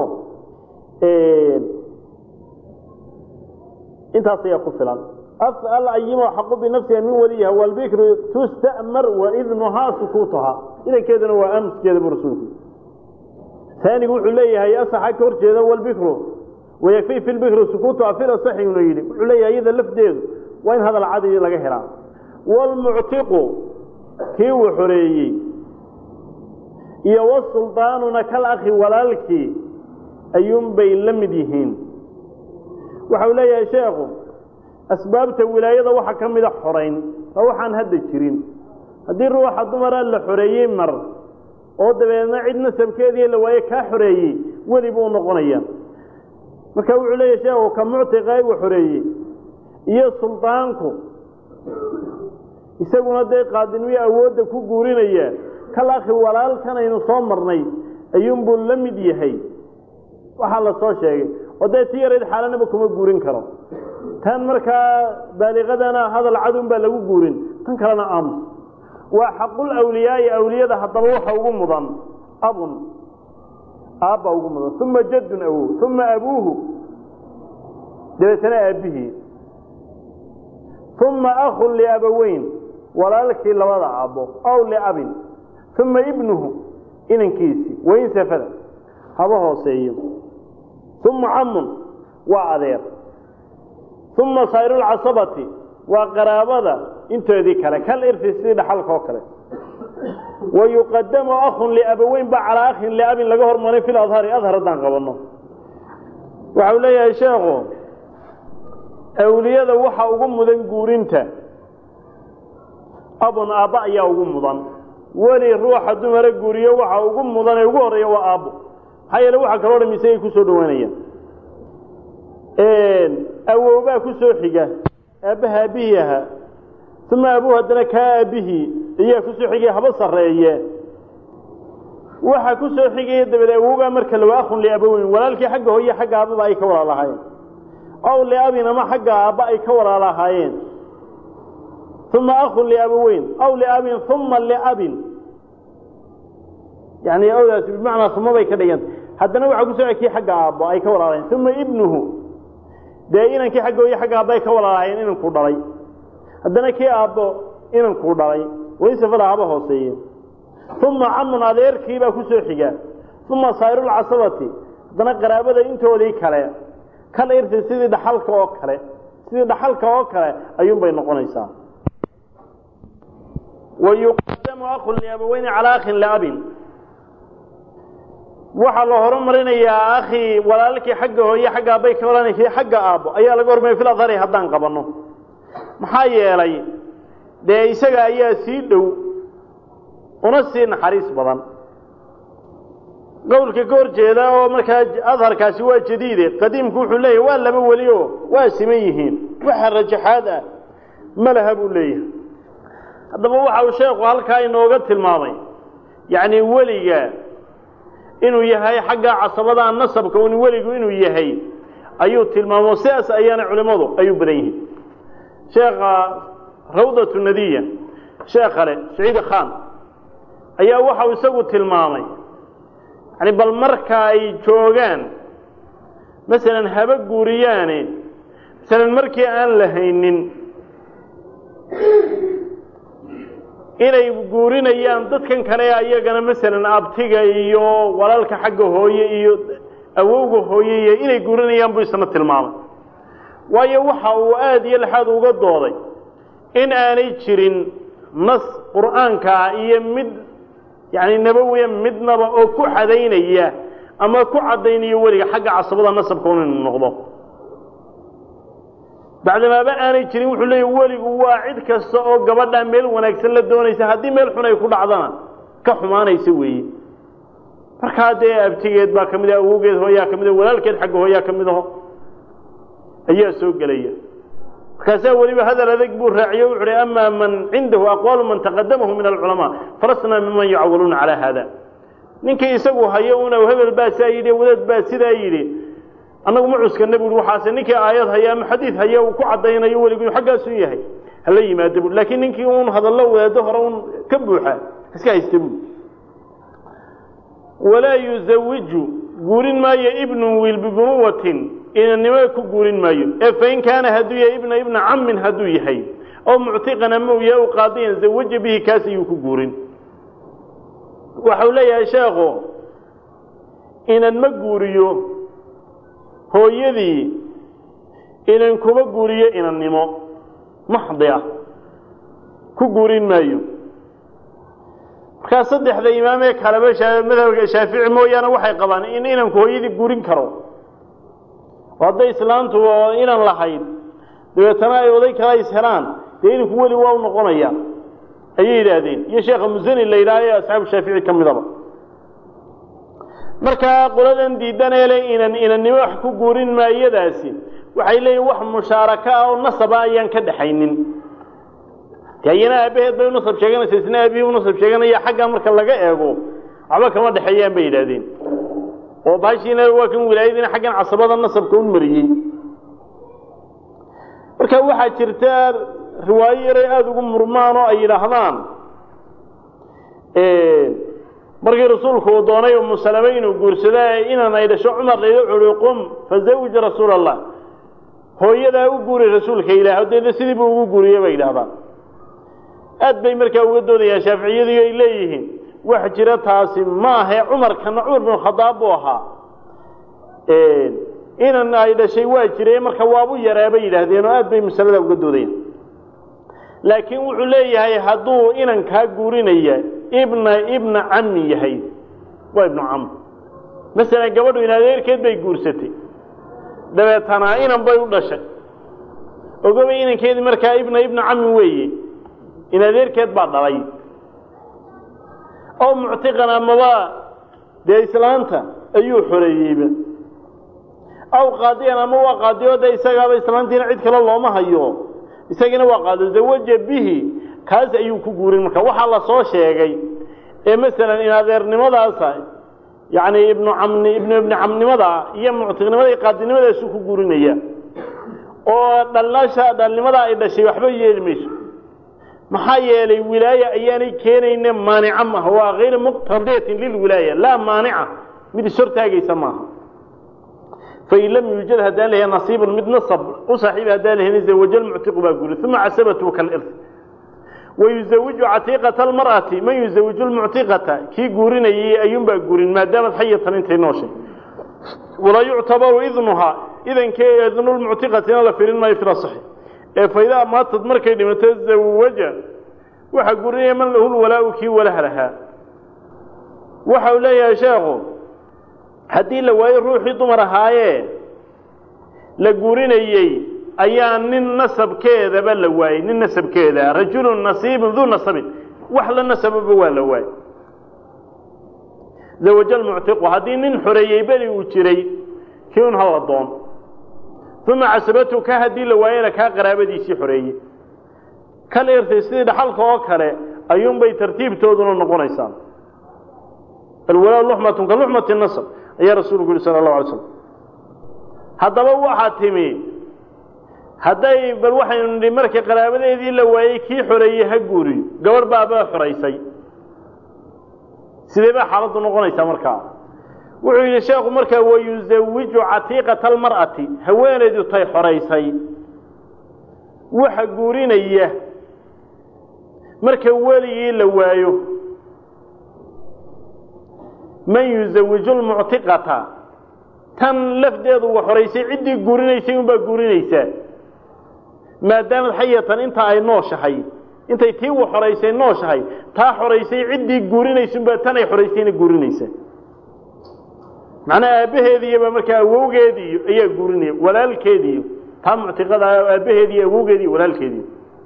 intaas ayaa ku filan alayimu xaqu binafsiha min waliyiha walbikru tusta'mar waidnuhaa sukuutuhaa idankeeduna waa aamuskeeda bu rasuulku aanigu wuxuu leeyahay asaxa ka horjeeda walbikru wayakfii fi lbikri sukuutuha fil asaxi inu yidhi wuxuu leeyahay iyada lafdeedu waa in hadal cadi laga helaa wlmuctiqu kii uu xoreeyey iyo wasuldaanuna kal akhi walaalkii ayuunbay la mid yihiin waxau leeyahay sheekhu asbaabta wilaayada waxaa ka mida xorayn oo waxaan hadda jirin haddii ruuxa dumara la xoreeyey mar oo dabeedna cid nasabkeedii la waaye kaa xoreeyey weli buu noqonaya marka wuxuu leeyahay sheekhu ka muctiqa uu xoreeyey iyo suldaanku isaguna dee qaadinimo awoodda ku guurinaya kal akhi walaalkan aynu soo marnay ayuunbuu la mid yahay waxaa la soo sheegay oo dee ti yarayd xaalanaba kuma guurin karo tan markaa baaliqadana hadal cadun baa lagu guurin tan kalena aamus waa xaqul awliyaai awliyada haddaba waxa ugu mudan abun aabba ugu mudan uma jaddun awow uma abuuhu dabeetana aabbihii uma akhun liabaweyn walaalkii labada aabbo aw liabin uma ibnuhu inankiisii wain safada haba hooseeyo uma camun waa adeer uma sayrulcasabati waa qaraabada intoodii kale kal irfi sidii dhaxalka oo kale wa yuqadamu akhun liabaweyn ba calaa akhin liabin laga hormaray fil adhari adhar haddaan qabanno waxau leeyahay sheekhu awliyada waxa ugu mudan guurinta abun aabba ayaa ugu mudan weli ruuxa dumara guuriyo waxa ugu mudan ee ugu horreeya waa aabbo maxaa yeele waxa kaloo dham isagay ku soo dhowaanayaan awowbaa ku soo xiga aabbaha aabbihii ahaa uma abuhu haddana kaa aabbihii ayaa ku soo xigaya haba sarreeye waxa ku soo xigaya dabeed awowgaa marka lawa akhun liabaweyn walaalkii xagga hooye xagga aabbaba ay ka walaalahaayeen aw liabin ama xagga aabba ay ka walaalahaayeen uma akhun liabaweyn aw liabin uma liabin yani awdaas bimacnaa uma bay ka dhiganta haddana waxaa ku soo kii xagga aabbo ay ka walaalahayen uma ibnuhu dee inankii xagga hooye xagga aabba ay ka walaalahaayeen inankuu dhalay haddana kii aabbo inankuu dhalay waysafada haba hooseeye uma camun adeerkiibaa ku soo xiga uma sayrulcasabati haddana qaraabada intoodii kale kal irti sidii dhaxalka oo kale sidii dhaxalka oo kale ayuunbay noqonaysaa wayuqadamu akun liabaweyni calaa akhin liabin waxaa la horumarinayaa akhi walaalkii xagga hooye xagga aabay ka odhanaysa xagga aabbo ayaa laga hormaraya fil adhari haddaan qabanno maxaa yeelay dee isaga ayaa sii dhow una sii naxariis badan qowlka ka hor jeeda oo markaa adharkaasi waa jadiide qadiimku wuxuu leeyahay waa laba weli oo waa siman yihiin waxa rajaxaad ah ma laha buu leeyahay haddaba waxa uu sheekhu halkaa inooga tilmaamay yacni weliga inuu yahay xagga casabada nasabka un weligu inuu yahay ayuu tilmaamo sidaas ayaana culimmadu ay u badan yihiin sheekha rawdatu nadiya sheekh kale saciid khan ayaa waxau isagu tilmaamay yani bal marka ay joogaan masalan haba guuriyaane masalan markii aan la haynin inay guurinayaan dadkan kale ayagana masalan abtiga iyo walaalka xagga hooye iyo awowga hooye iyo inay guurinayaan buu isna tilmaamay waayo waxa uu aada iyo laxaad uga dooday in aanay jirin nas qur'aankaa iyo mid yani nabowiya midnaba oo ku xadaynaya ama ku caddaynayo weliga xagga casabada nasabka un inu noqdo bacdamaaba aanay jirin wuxuu leeya weligu waa cid kasta oo gabadhaa meel wanaagsan la doonaysa haddii meel xun ay ku dhacdana ka xumaanaysa weeye markaa dee abtigeed baa ka mid ah awowgeed hooyaa ka mid ah walaalkeed xagga hooyaa ka mid aho ayaa soo gelaya markaasaa weliba hadal adag buu raaciye wuxu uhi amaa man cindahu aqwaalu man taqadamahu min alculamaa falasnaa miman yucawaluuna calaa haada ninkii isagu hayo una hebel baa saa yidhi wadaad baa sidaa yidhi annagu ma cuskana buui waxaase ninkii aayad haya ama xadiid haya uu ku caddaynayo weligu inuu xaggaasu yahay hala yimaado bui laakiin ninkii uun hadallo wadaado hore un ka buuxa iska haysta bui walaa yuzawiju guurin maayo ibnu wiil bibunuwatin inannimo ku guurin maayo ee fain kaana hadduu yahay ibna ibna cammin hadduu yahay oo muctiqan ama uu yahay u qaadiyan zawaja bihi kaas ayuu ku guurin waxau leeyahay sheekhu inan ma guuriyo hooyadii inan kuma guuriyo inannimo maxdi ah ku guurin maayo markaa saddexda imaamee kaleba madhabka shaafici mooyaane waxay qabaan in inanku hooyadii guurin karo oo hadday islaantu oo inan lahayd dabeetana ay oday kala is helaan dee inanku weli waa u noqonaya ayay yidhaahdeen iyo sheekha musani la yidhaha ee asxaabu shaafici ka midaba markaa qoladan diidaneele inan inannimo wax ku guurin maayadaasi waxay leeyihin wax mushaaraka ah oo nasaba ayaan ka dhaxaynin de iyana aabbaheed bay unasab sheeganaysa isna aabihii unasab sheeganaya xaggaa marka laga eego waxba kama dhexeeyaan bay yidhahdeen oo baashiina waa kan wilaayadiina xaggan casabada nasabka u mariyey marka waxaa jirta riwaayo yaray aada ugu murmaan oo ay yidhaahdaan markii rasuulku uu doonay umu salame inuu guursada inan ay dhasho cumar layla curi qum fazawij rasuula allah hooyadaa u guuri rasuulka ilaah deedna sidii buu ugu guuriye bay yidhahdaan aad bay markaa uga doodayaan shaaficiyadii ay leeyihiin wax jira taasi ma ahe cumarkana cumar binu khadaab buu ahaa inan ay dhashay waa jire marka waabu yaraa bay yidhaahdeen oo aad bay masalada uga doodayaan laakiin wuxuu leeyahay hadduu inan kaa guurinaya ibna ibna cammi yahay waa ibnu cam masalan gabadhu in adeerkeed bay guursatay dabeetana inan bay u dhashay ogobay inankeedii markaa ibna ibna cammi weeye in adeerkeed baa dhalay oo muctiqan amaba dee islaanta ayuu xoreeyeyba aw qaadiyan ama waa qaadiyo de isagaaba islaantiina cid kale looma hayo isagiina waa qaado zawaja bihi kaas ayuu ku guurin marka waxaa la soo sheegay ee masalan in adeernimadaasa yacni ibnu camni ibnu ibni camnimada iyo muctiqnimada iyo qaadinimadaasu ku guurinaya oo dhalnasha dhalnimadaa ay dhashay waxba yeeli mayso maxaa yeelay wilaaya ayaanay keenayne maanica maaha waa hayra muqtadiyatin lilwilaaya laa maanica mid ishortaagaysa maaha fain lam yuujad haddaan lahayn nasiibun mid nasab u saaxiiba haddaan lahayn zawaja lmuctiqu baa guuri uma casabatu kalirth wayuzawiju catiiqata almar'ati man yuzawiju lmuctiqata kii guurinayay ayuunbaa guurin maadaamad xayatan intay nooshay walaa yuctabaru idnuhaa idankee idnulmuctiqatina la firin maayo fil asaxi ee faidaa maatad markay dhimato zawaja waxa gurinaya man lahu lwalaau kii walaha lahaa waxa uu leeyahay sheekhu haddii la waayo ruuxii dumar ahaayee la gurinayey ayaa nin nasabkeedaba la waayey nin nasabkeeda rajulun nasiibun duu nasabin wax la nasababa waa la waayey zawaja lmuctiqu haddii nin xoreeyey beri uu jiray kii un hala doon uma casabatu ka haddii la waayena kaa qaraabadiisii xoreeyey kal irtay sidii dhaxalka oo kale ayuunbay tartiibtooduna noqonaysaa alwalaa luxmatun ka luxmati nasab ayaa rasuulku yihi sala allahu alay slam haddaba waxaa timi hadday bal waxaynu nidhi markii qaraabadeedii la waayey kii xoreeyey ha guuriyo gabadh baabaa xoraysay sidee baa xaaladdu noqonaysaa markaa wuxuu yidhi sheekhu markaa wayuzawiju catiiqata almar'ati haweenaydu tay xoraysay waxa guurinaya marka weligii la waayo man yuzawiju lmuctiqata tan lafdeedu wa xoraysay ciddii guurinaysay unbaa guurinaysaa maadaamad xayatan inta ay nooshahay intay tii wa xoraysay nooshahay taa xoraysay ciddii guurinaysunbaa tan ay xoraysayna guurinaysaa macnaha aabbaheediiyoba markaa awowgeediiyo ayaa guurinaya walaalkeediiyo taa muctiqada aabbaheediiyo awowgeediiyo walaalkeediiyo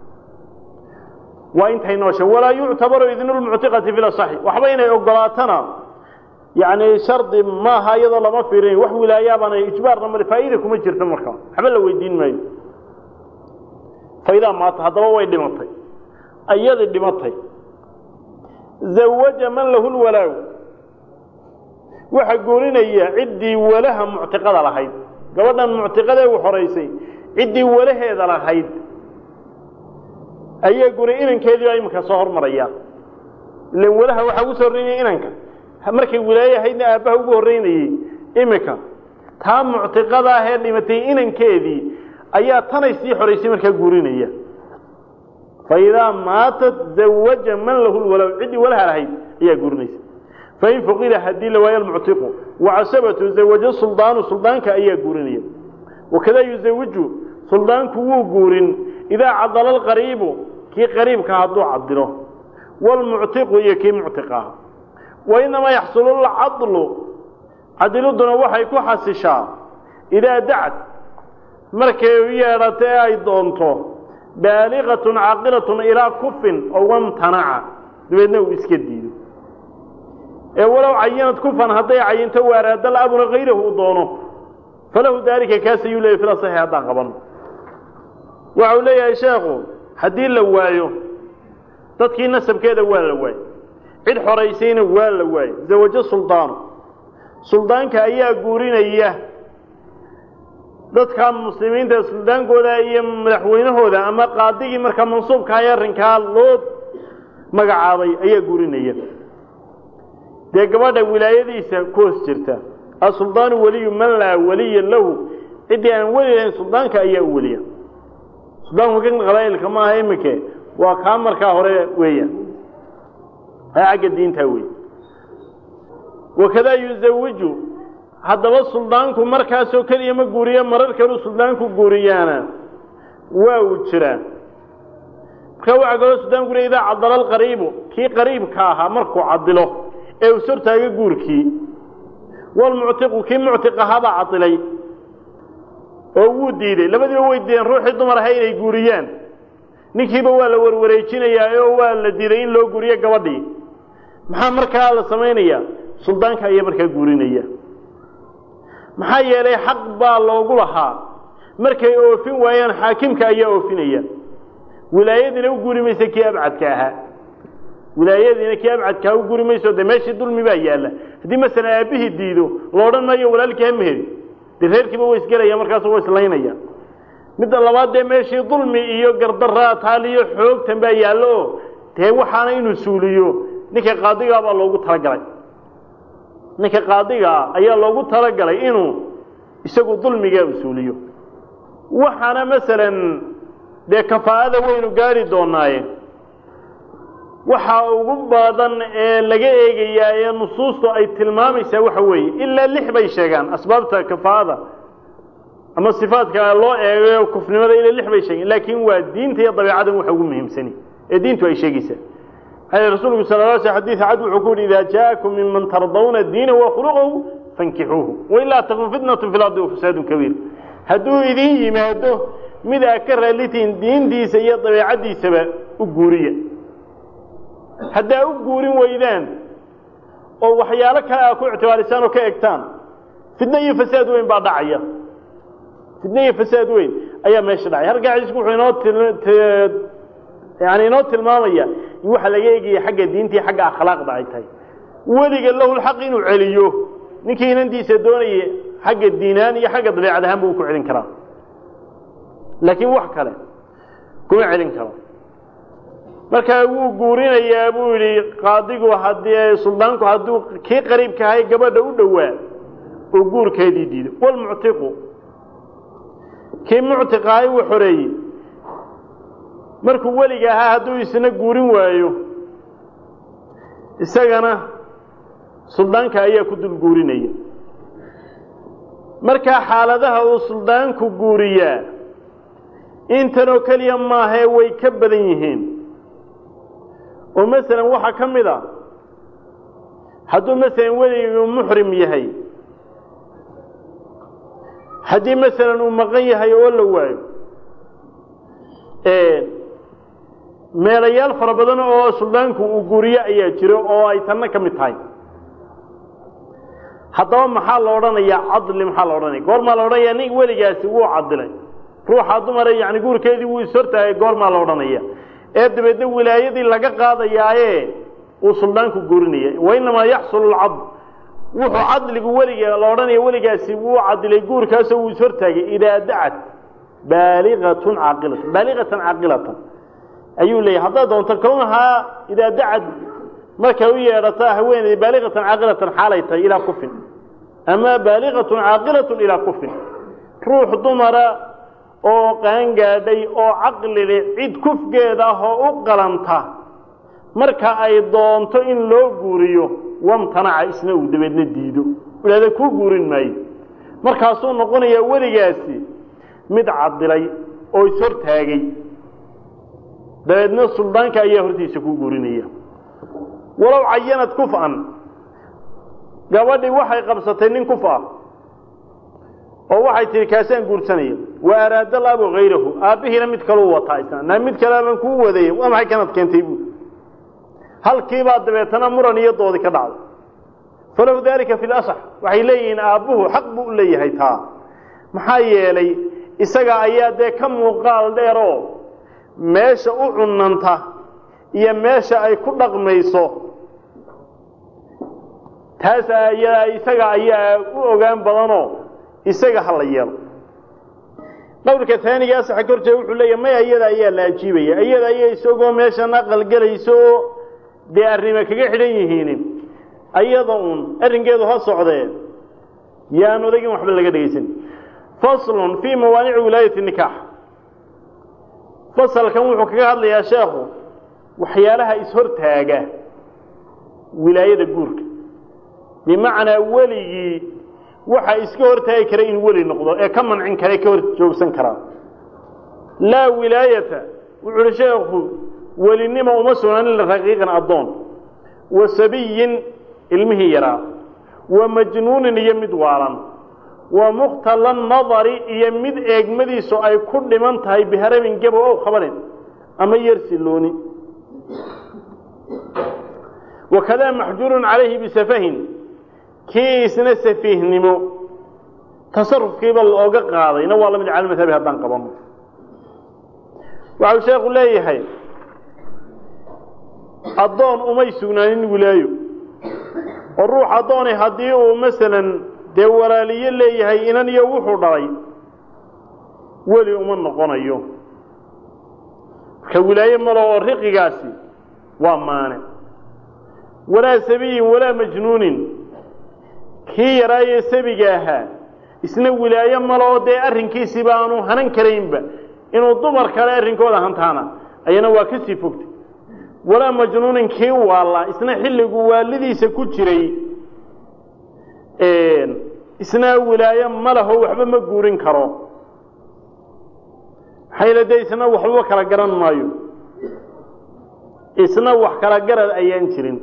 waa intay noosha walaa yuctabaru idnu lmuctiqati fi lasaxi waxba inay ogolaatana yani shardi maaha iyadoo lama fiirin wax wilaayaabana ijbaarna male faa'iida kuma jirto markaa waxba la weydiin maayo faidaa maata haddaba way dhimatay ayadii dhimatay zawaja man lahu lwalaaw waxa guurinaya ciddii walaha muctiqada lahayd gabadhan muctiqadee u xoraysay ciddii walaheeda lahayd ayaa guri inankeedii baa iminka soo hormaraya ilan walaha waxaa ugu soo horreynaya inanka markay wilaaye ahaydna aabbaha ugu horreynayey iminka taa muctiqada ahee dhimatay inankeedii ayaa tanay sii xoraysay markaa guurinaya fa idaa maatat zawaja man lahu lwalaw ciddii walaha lahayd ayaa guurinaysa fain fuqida haddii la waayo almuctiqu wacasabatu zawajo suldaanu suldaanka ayaa guurinaya wakadaa yuzawiju suldaanku wuu guurin idaa cadala alqariibu kii qariibka hadduu cadilo wlmuctiqu iyo kii muctiqah wainamaa yaxsulu lcadlu cadiliduna waxay ku xasishaa idaa dacad markay u yeedhato ee ay doonto baaliqatun caaqilatun ilaa kufin oo wamtanaca dabeedna uu iska diido ee walow cayinad kufan hadday cayinto waaraadal abuna kayrahu u doono falahu daalika kaas ayuu leeyay fila saxi haddaan qabano waxa uu leeyahay sheekhu haddii la waayo dadkii nasabkeeda waa la waayo cid xoraysayna waa la waayo zawajo suldaanu suldaanka ayaa guurinaya dadka muslimiinta suldaankooda iyo madaxweynahooda ama qaadigii markaa mansuubkaha ee arrinkaa loo magacaabay ayaa guurinaya dee gabadha wilaayadiisa ku hoos jirta asuldaanu weliyu man laa weliya lahu ciddii aan weli lahayn suldaanka ayaa u weliya suldaanku kan qabaa'ilka maaha iminke waa kaa markaa hore weeyaan ee xagga diintaa wey wakadaa yuzawiju haddaba suldaanku markaasoo keliya ma guuriyo marar kaluu suldaanku guuriyaana waa uu jiraa markaa waxaa kaloo suldaanku guuriya idaa cadala alqariibu kii qariibka ahaa markuu cadilo ee uu sortaaga guurkii walmuctiqu kii muctiq ahaabaa cadilay oo wuu diiday labadiiba way diideen ruuxii dumar ahay inay guuriyaan ninkiiba waa la warwareejinayaa oo waa la diiday in loo guuriyo gabadhii maxaa markaa la samaynayaa suldaanka ayaa markaa guurinaya maxaa yeelay xaq baa loogu lahaa markay oofin waayaan xaakimka ayaa oofinaya wilaayadiina u guuri maysa kii abcadka ahaa wilaayadiina kii abcadkaa u guri mayso dee meeshii dulmi baa yaalla haddii masalan aabbihii diido la odhan maayo walaalkii ha meheri dee reerkiiba way isgelaya markaasu way islaynaya midda labaad dee meeshii dulmi iyo gardaraa taaliyo xoogtan baa yaallo oo dee waxaana inuu suuliyo ninka qaadigaa baa loogu talagalay ninka qaadigaa ayaa loogu talagalay inuu isagu dulmigaa usuuliyo waxaana masalan dee kafaa'ada waynu gaari doonaaye waxa ugu badan ee laga eegayaa ee nusuustu ay tilmaamaysaa waxa weeye ilaa lix bay sheegaan asbaabta kafaa'ada ama sifaadka loo eegayo kufnimada ilaa lix bay sheegeen laakiin waa diinta iyo dabeecadan waxa ugu muhiimsani ee diintu ay sheegaysaa maxaa rasuulku sala la sl xadiid cad wuxuu ku yidhi idaa jaakum minman tardawna diina wa khuluqahu fankixuuhu wailaa takun fitnatu fi lardi wafasaadun kabiir hadduu idin yimaado mid aa ka raalitiin diintiisa iyo dabeecaddiisaba u guuriya haddaa u guurin weydaan oo waxyaalo kale aa ku ictibaarisaan oo ka egtaan fitno iyo fasaad weyn baa dhacaya fitno iyo fasaad weyn ayaa meesha dhacay halkaa xadiisku wuxuu inoo yani inoo tilmaamaya in waxa laga eegaya xagga diinta iyo xagga akhlaaqda ay tahay weliga lahu lxaq inuu celiyo ninkii inantiisa doonaya xagga diinaan iyo xagga dabeecad ahaan buu ku celin karaa laakiin wax kale kuma celin karo markaa wuu guurinayaa buu yidhi qaadigu haddii suldaanku hadduu kii qariibka ahay gabadha u dhowaa oo guurkeedii diido walmuctiqu kii muctiqa ahay uu xoreeyey markuu weliga ahaa hadduu isna guurin waayo isagana suldaanka ayaa ku dul guurinaya markaa xaaladaha uu suldaanku guuriyaa intanoo keliya maahee way ka badan yihiin oo masalan waxaa ka mid a hadduu masalan weliguu muxrim yahay haddii masalan uu maqan yahay oo la waayo meelayaal fara badan oo suldaanku uu guuriyo ayaa jiro oo ay tanna ka mid tahay haddaba maxaa la odhanayaa cadli maxaa la odhanaya goormaa la odhanaya nin weligaasi wuu cadilay ruuxa dumare yani guurkeedii wuu ishortaagay goormaa la odhanaya ee dabeedna wilaayadii laga qaadayaaye uu suldaanku guurinaya wainamaa yaxsulu lcadl wuxuu cadligu weliga la odhanaya weligaasi wuu cadilay guurkaasoo wuu ishortaagay idaa dacat baaligatun caaqilatan baaligatan caaqilatan ayuu leeyahy haddaad doonto kownahaa idaa dacad markay u yeedhataa haweeney baaligatan caaqilatan xaalay tahay ilaa kufin ama baaligatun caaqilatun ilaa kufin ruux dumara oo qaangaadhay oo caqlile cid kufgeeda ah oo u qalanta marka ay doonto in loo guuriyo wamtanaca isna uu dabeedna diido idhahda kuu guurin maayo markaasuu noqonayaa weligaasi mid cadilay oo ishortaagay dabeedna suldaanka ayaa hortiisa ku guurinaya walow cayanad kuf'an gabadhii waxay qabsatay nin kuf ah oo waxay tihi kaasaan guursanaya wa araada labu hayrahu aabbihiina mid kaluu wataa isna na mid kale baan kuu wadayay waa maxay kanad keentay buui halkiibaa dabeetana muran iyo doodi ka dhacday falow daalika fi lasax waxay leeyihiin aabbuhu xaq buu u leeyahay taa maxaa yeelay isaga ayaa dee ka muuqaal dheer oo meesha u cunanta iyo meesha ay ku dhaqmayso taas ayaa isaga ayaa u ogaan badanoo isaga ha la yeelo qowlka taaniga asaxa ka horjeeda wuxuu leeyahy maya iyada ayaa la ajiibaya iyada ayaa isagoo meeshan aqalgelayso oo dee arrima kaga xidhan yihiin ayada uun arrinkeedu ha socdee yaan odagin waxba laga dhegaysan faslun fii mawaanici wilaayati nikaax fasalkan wuxuu kaga hadlayaa sheekhu waxyaalaha ishortaaga wilaayada guurka bimacnaa weligii waxa iska hortaagi kara in weli noqdo ee ka mancin kara ka hor joogsan karaa laa wilaayata wuxu uhi sheekhu welinimo uma sugnaanin raqiiqan addoon wa sabiyin ilmihii yaraa wa majnuunin iyo mid waalan wa mukhtala nadari iyo mid eegmadiisu ay ku dhiman tahay biharabin gabo ow khabarin ama yersilooni wakadaa maxjuurun calayhi bisafahin kii isna safiihnimo tasarufkiiba looga qaadayna waa la mid cala madhabi haddaan qabano waxau sheekhu leeyahay addoon umay sugnaanin wilaayo oo ruux addooni haddii uu masalan dee walaaliyo leeyahay inan iyo wuxuu dhalay weli uma noqonayo marka wilaaye malo oo riqigaasi waa maane walaa sabiyin walaa majnuunin kii yaraaye sabiga ahaa isna wilaaye malo oo dee arrinkiisiiba aanu hanan karaynba inuu dumar kale arrinkooda hantaana ayana waa ka sii fogtay walaa majnuunin kii waalla isna xilligu waalidiisa ku jiray isna wilaaye ma laho waxba ma guurin karo maxayla dee isna waxbaba kala garan maayo isna wax kala garad ayaan jirin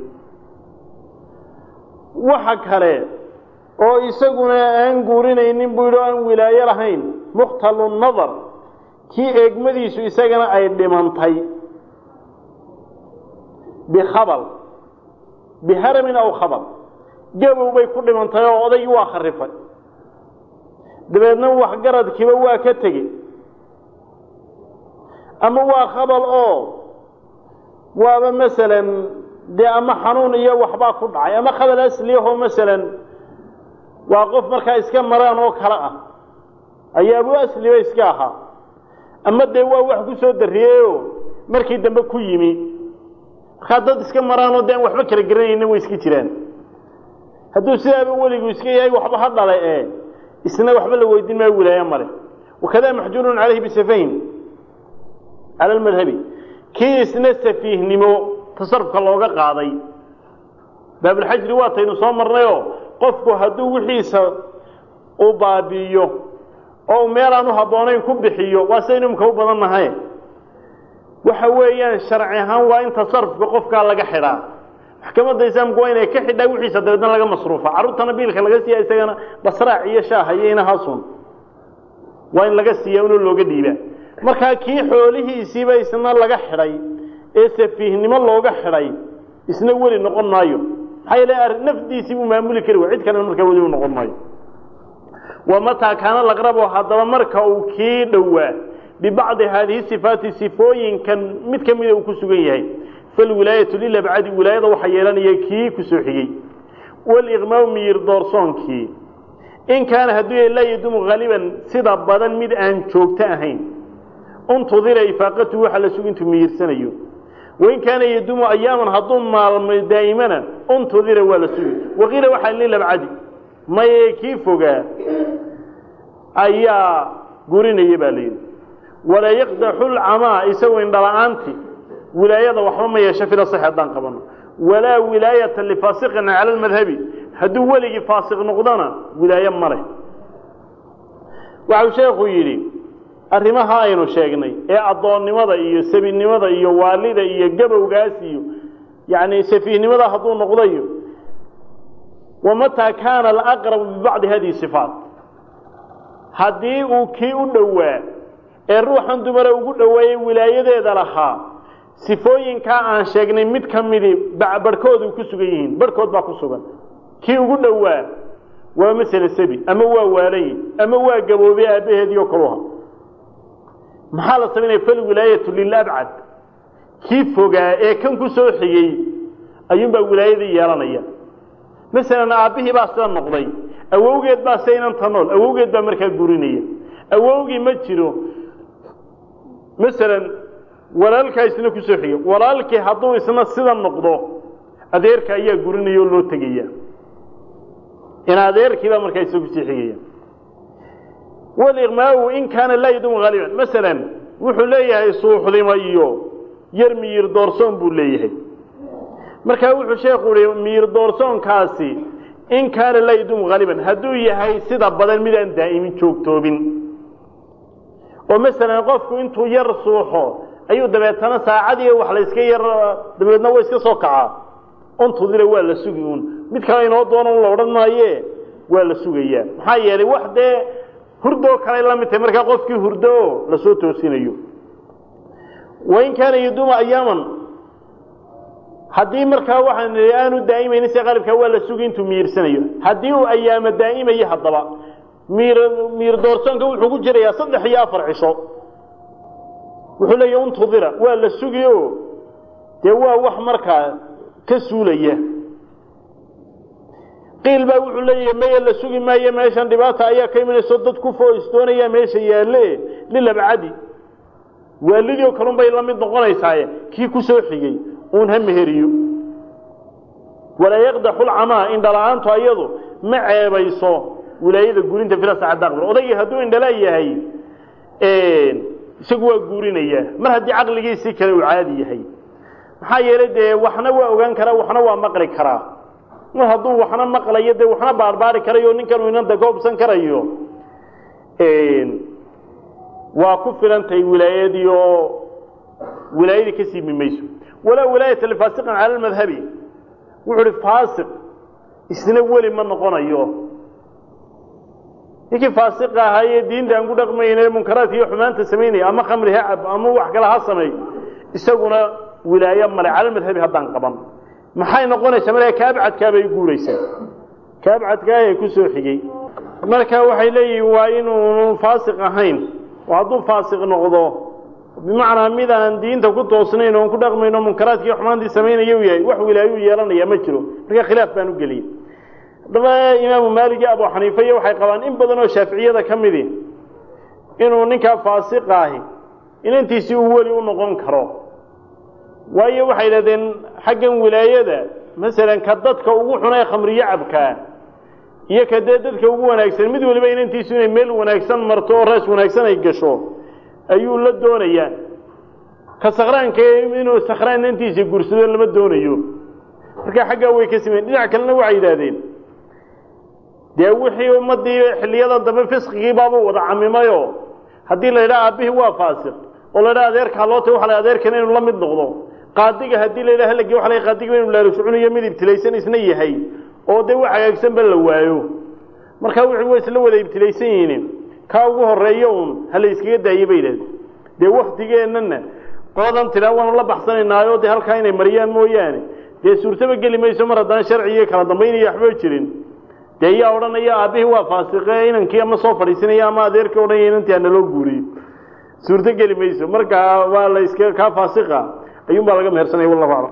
waxa kale oo isaguna aan guurinaynin buu yidhi o aan wilaayo lahayn mukhtalu nadar kii eegmadiisu isagana ay dhimantay bikhabal biharamin aw khabal gabow bay ku dhimantay oo odaygii waa kharifay dabeedna waxgaradkiiba waa ka tegey ama waa khabal oo waaba masalan dee ama xanuun iyo waxbaa ku dhacay ama khabal asliyahoo masalan waa qof markaa iska maraan oo kale ah ayaa abu asliba iska ahaa ama dee waa wax ku soo darriyeyoo markii dambe ku yimi markaa dad iska maraanoo dee aan waxba kala garanayna way iska jiraan hadduu sidaaba weligu iska yahay waxba ha dhalay ee isna waxba la weydiin maayo wilaayo male wakadaa maxjuurun calayhi bisafahin cala almadhabi kii isna safiihnimo tasarufka looga qaaday baabulxajri waataynu soo marnayoo qofku hadduu wixiisa uu baabi'iyo oo u meel aan u habboonayn ku bixiyo waa saynu imka u badan nahay waxa weeyaan sharci ahaan waa in tasarufka qofkaa laga xidhaa maxkamadda islaamku waa inay ka xidhaa wixiisa dabeedna laga masruufa carruurtana biilka laga siiya isagana basraac iyo shaaha iyo inahaasun waa in laga siiya inuu looga dhiibaa markaa kii xoolihiisiiba isna laga xidhay ee safiihnimo looga xidhay isna weli noqon maayo maxaa yeele nafdiisii buu maamuli kari way cid kalena markaa weli u noqon maayo wa mataa kaana laqrabo haddaba marka uu kii dhowaa bibacdi haadihi sifaati sifooyinkan mid ka mida uu ku sugan yahay falwilaayatu lilabcadi wilaayada waxaa yeelanaya kii ku soo xigey waliqmaau miyir doorsoonkii in kaana hadduu yahay laa yadumu haliban sida badan mid aan joogto ahayn untudira ifaaqatu waxa la sugi intuu miyirsanayo wain kaana yadumu ayaaman hadduu maalmo daa'imana untudira waa la sugi waqiila waxaa lilabcadi maye kii fogaa ayaa gurinaya baa layidhi walaa yaqdaxu lcamaa isagoo indhala-aanti wilaayada waxba ma yeesho fila sax haddaan qabano walaa wilaayata lifaasiqin cala almadhabi hadduu weligii faasiq noqdona wilaayo ma leh waxau sheekhu yidhi arrimaha aynu sheegnay ee addoonnimada iyo sabinimada iyo waalida iyo gabowgaas iyo yacni safiihnimada hadduu noqdayo wamataa kaana alaqrabu bibacdi hadihi sifaat haddii uu kii u dhowaa ee ruuxan dumara ugu dhoweeyey wilaayadeeda lahaa sifooyinkaa aan sheegnay mid ka midii barhkoodu ku sugan yihiin barhkood baa ku sugan kii ugu dhowaa waa masele sabi ama waa waalayi ama waa gaboobey aabbaheedii oo kaluha maxaa la samaynaya falwilaayatu lilabcad kii fogaa ee kan ku soo xigey ayuunbaa wilaayadii yeelanaya masalan aabbihii baa sida noqday awowgeed baa saynanta nool awowgeed baa markaa gurinaya awowgii ma jiro masalan walaalkaa isna ku soo xigay walaalkii hadduu isna sida noqdo adeerka ayaa gurinaya oo loo tegaya in adeerkiibaa markaa isna kusii xigaya waliqmaau in kaana laa yadumu haaliban masalan wuxuu leeyahay suuxdimo iyo yar miyir doorsoon buu leeyahay markaa wuxuu sheekhu ihi miyir doorsoonkaasi in kaana laa yadumu haaliban hadduu yahay sida badan mid aan daa'imin joogtoobin oo masalan qofku intuu yar suuxo ayuu dabeetana saacadii wax la iska yar dabeedna wa iska soo kacaa untudira waa la sugi uun mid kale inoo doono un la odhan maaye waa la sugayaa maxaa yeelay wax dee hurdoo kaley la mid tahay markaa qofkii hurdo oo lasoo toosinayo wain kaana yaduuma ayaaman haddii markaa waxaan nihi aanu daa'imaynin se qalibkaa waa la sugi intuu miyirsanayo haddii uu ayaamo daa'imayo haddaba miir miir doorsoonka wuxuu ku jirayaa saddex iyo afar cisho wuxuu leeyahy untudira waa la sugi o dee waa wax markaa ka suulaya qiil baa wuxuu leeyahay maya la sugi maayo meeshan dhibaata ayaa ka imanayso dad ku fooistoonaya meesha yaalle lilabcadi waalidii oo kalun bay la mid noqonaysaaye kii ku soo xigay uun ha meheriyo walaa yaqdaxu lcamaa indhala-aantu ayadu ma ceebayso wilaayada guurinta filasacadaqbal odaygii hadduu indhala yahay isagu waa guurinayaa mar haddii caqligiisii kale uu caadi yahay maxaa yeelay dee waxna waa ogaan karaa waxna waa maqli karaa mar hadduu waxna maqlayo dee waxna baarbaari karayo ninkan uu inanta ka hubsan karayo waa ku filantahay wilaayadii oo wilaayadii ka siimi mayso walaa wilaayata lifaasiqin cala almadhabi wuxuu uhi faasiq isna weli ma noqonayo ninkii faasiqa ahaa ee diinta aan ku dhaqmayne munkaraadka iyo xumaanta samaynaya ama khamri ha cab ama wax kale ha sameey isaguna wilaayo male cala madhabi haddaan qaban maxay noqonaysaa markaa kaabcadkaabay guuraysaa kaabcadkaahee ku soo xigay marka waxay leeyihiin waa inuunu faasiq ahayn oo hadduu faasiq noqdo bimacnaa mid aan diinta ku toosnayn oon ku dhaqmayno munkaraadka iyo xumaantii samaynaya u yahay wax wilaayo u yeelanaya ma jiro marka khilaaf baan u geliyey haddaba imaamu maalik iyo abu xaniifa iyo waxay qabaan in badan oo shaaficiyada ka midi inuu ninkaa faasiqa ahi inantiisii uu weli u noqon karo waayo waxay yidhahdeen xaggan wilaayada masalan ka dadka ugu xun ee khamriyo cabkaa iyo ka dee dadka ugu wanaagsan mid waliba inantiisu inay meel wanaagsan marto oo raas wanaagsan ay gasho ayuu la doonayaa ka sakraanka inuu sakraan inantiisa gursado lama doonayo marka xaggaa way ka sameyen dhinac kalena waxay yidhaahdeen dee wixii ummaddii xilliyadan dambe fisqigii baabuu wada camimayo haddii la yidhaha aabbihii waa faasiq oo la yidhaha adeerkaa loo tay waxa la adeerkana inuu la mid noqdo qaadiga haddii la yidhaha halagii waxa la qaadiga inuu laaluscunayo mid ibtilaysan isna yahay oo dee wax hagaagsanba la waayo markaa wixii way isla wada ibtilaysan yihiin kaa ugu horeeyo uun ha la iskaga daayey bay yidhahdeen dee waktigeennana qoladan tidhaa waanu la baxsanaynaayo dee halkaa inay mariyaan mooyaane dee suurtaba geli mayso mar haddaan sharci iyo kala dambaynaya waxba jirin dee yaa odhanaya aabbihii waa faasiqe inankii ama soo fadhiisanaya ama adeerkii odhanaya inantii ha naloo guuriyo suurto geli mayso markaa waa la iska kaa faasiqa ayuun baa laga mehersanaya wallahu aclam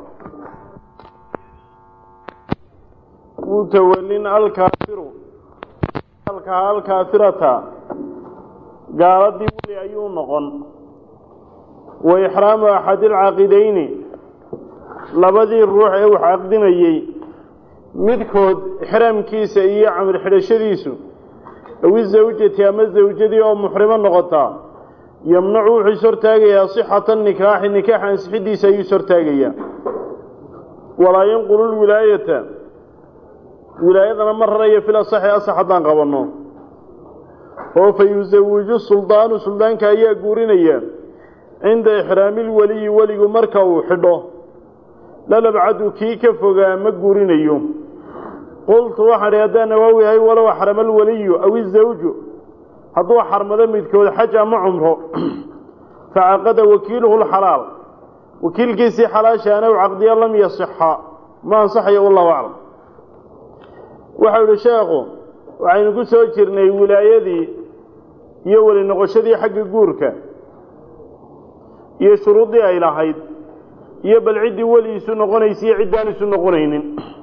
mutawallin alkaafiru alkaa alkaafirata gaaladii weli ayuu noqon wa ixraamu axadi alcaaqidayni labadii ruux ee wax caqdinayey midkood ixraamkiisa iyo camir xidhashadiisu awi zawjati ama zawjadii oo muxrimo noqotaa yamnacu wuxuu is hortaagayaa sixata nikaaxi nikaaxa ansixidiisa ayuu is hortaagayaa walaa yanqulu lwilaayata wilaayadana ma rarayo fil asaxi asax haddaan qabanno oo fa yusawiju suldaanu suldaanka ayaa guurinaya cinda ixraami lweliyi weligu marka uu xidho lalabcadu kii ka fogaa ma guurinayo qultu waxaan idhi haddaan nawaawi ahay walow axrama alweliyu aw izawju hadduu xarmado midkood xaj ama cumro facaqada wakiiluhu lxalaal wakiilkiisii xalaashaana u caqdiya lam yasixa ma ansaxayo wallahu aclam waxau idhi sheekhu waxaynu ku soo jirnay wilaayadii iyo weli noqoshadii xagga guurka iyo shuruuddii ay lahayd iyo bal ciddii weli isu noqonaysa iyo ciddaan isu noqonaynin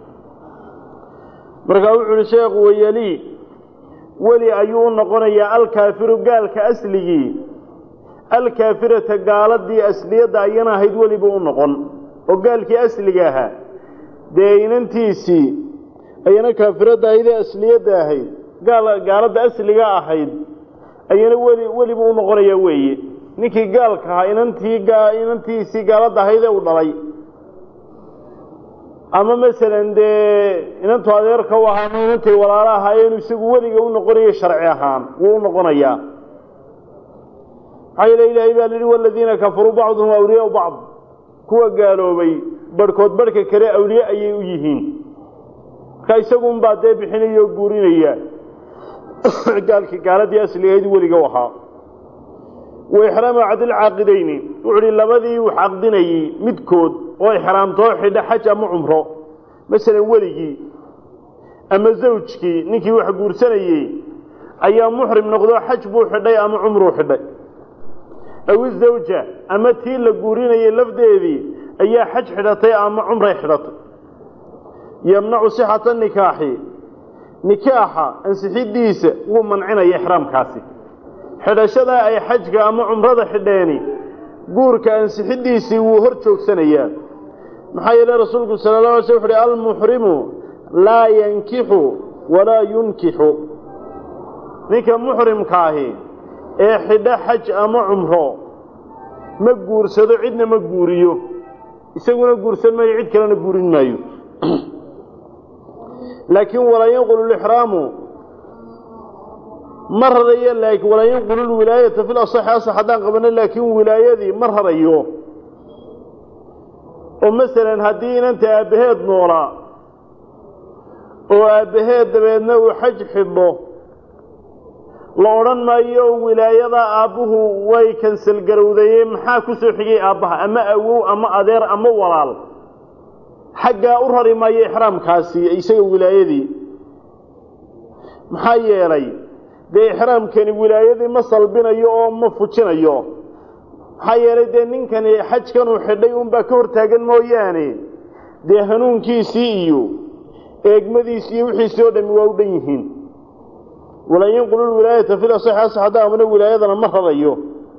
markaa wuxuu uhi sheekhu wayelii weli ayuu u noqonayaa alkaafiru gaalka asligii alkaafirata gaaladii asliyadda ayana ahayd welibuu u noqon oo gaalkii asliga ahaa dee inantiisii ayana kaafiradda ahayd ee asliyadda ahayd gaal gaaladda asliga ahayd ayana weli welibuu u noqonayaa weeye ninkii gaalka ahaa inantii inantiisii gaaladda ahayd ee u dhalay ama masalan dee inantu adeerka u ahaa ama inantay walaalo ahaayeen isagu weliga u noqonayo sharci ahaan wuu u noqonayaa maxaa yeele ilaahay baa lihi waladiina kafaruu bacduhum awliyaau bacd kuwa gaaloobay barhkood barhka kale awliye ayay u yihiin marka isagunbaa dee bixinaya oo guurinaya gaalkii gaaladii asligahayd weliga u ahaa wa ixraamu cadilcaaqidayni wuxu uhi labadii uu caqdinayey midkood oo ixraamtoo xidha xaj ama cumro masalan weligii ama zawjkii ninkii wax guursanayey ayaa muxrim noqdo xaj buu xidhay ama cumruu xidhay aw izawja ama tii la guurinayay lafdeedii ayaa xaj xidhatay ama cumray xidhatay yamnacu sixata nikaaxi nikaaxa ansixidiisa wuu mancinaya ixraamkaasi xidhashada ay xajka ama cumrada xidheeni guurka ansixidiisii wuu hor joogsanayaa maxaa yeele rasuulku sala la alay sl wuxu uhi almuxrimu laa yankixu walaa yunkixu ninka muxrimkaahi ee xidho xaj ama cumro ma guursado cidna ma guuriyo isaguna guursan maayo cid kalena guurin maayo laakiin walaa yanqulu lixraamu ma rarayo laakiin walaa yanqulu lwilaayata fi lasaxi asax haddaan qabano laakiin wilaayadii ma rarayo oo masalan haddii inanta aabbaheed noolaa oo aabbaheed dabeedna uu xaj xidho la odhan maayo wilaayada aabbuhu way kansal garowdayeen maxaa ku soo xigay aabbaha ama awow ama adeer ama walaal xaggaa u rari maayo ixraamkaasi isaga wilaayadii maxaa yeelay dee ixraamkani wilaayadii ma salbinayo oo ma fujinayo maxaa yeelay dee ninkani xajkanuu xidhay unbaa ka hortaagan mooyaane dee hanuunkiisii iyo eegmadiisii iyo wixiisii oo dhami waa u dhan yihiin walan yanqulu lwilaayata fil asaxi asax haddaa amna wilaayadana ma rarayo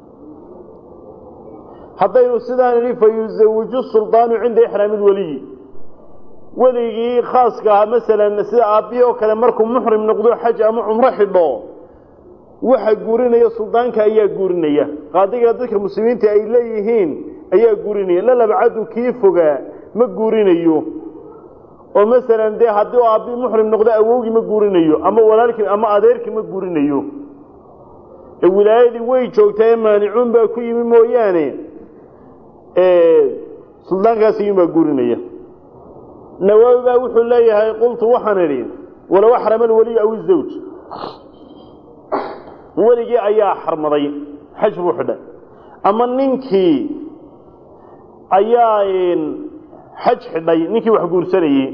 haddaynu sidaan idhi fa yuzawiju suldaanu cinda ixraami lweliyi weligii khaaska ah masalan sida aabbihi oo kale markuu muxrim noqdo xaj ama cumro xidho waxa guurinaya suldaanka ayaa guurinaya qaadiga dadka muslimiinta ay leeyihiin ayaa guurinaya la labcadu kii fogaa ma guurinayo oo masalan dee haddii u aabbii muxrim noqdo awowgii ma guurinayo ama walaalkii ama adeerkii ma guurinayo ee wilaayadii way joogtaa ee maanicuun baa ku yimi mooyaane suldaankaas iyuunbaa guurinaya nawaawi baa wuxuu leeyahay qultu waxaan idhi walow axrama alweliyu aw izawj weligii ayaa xarmaday xaj buu xidhay ama ninkii ayaa xaj xidhay ninkii wax guursanayey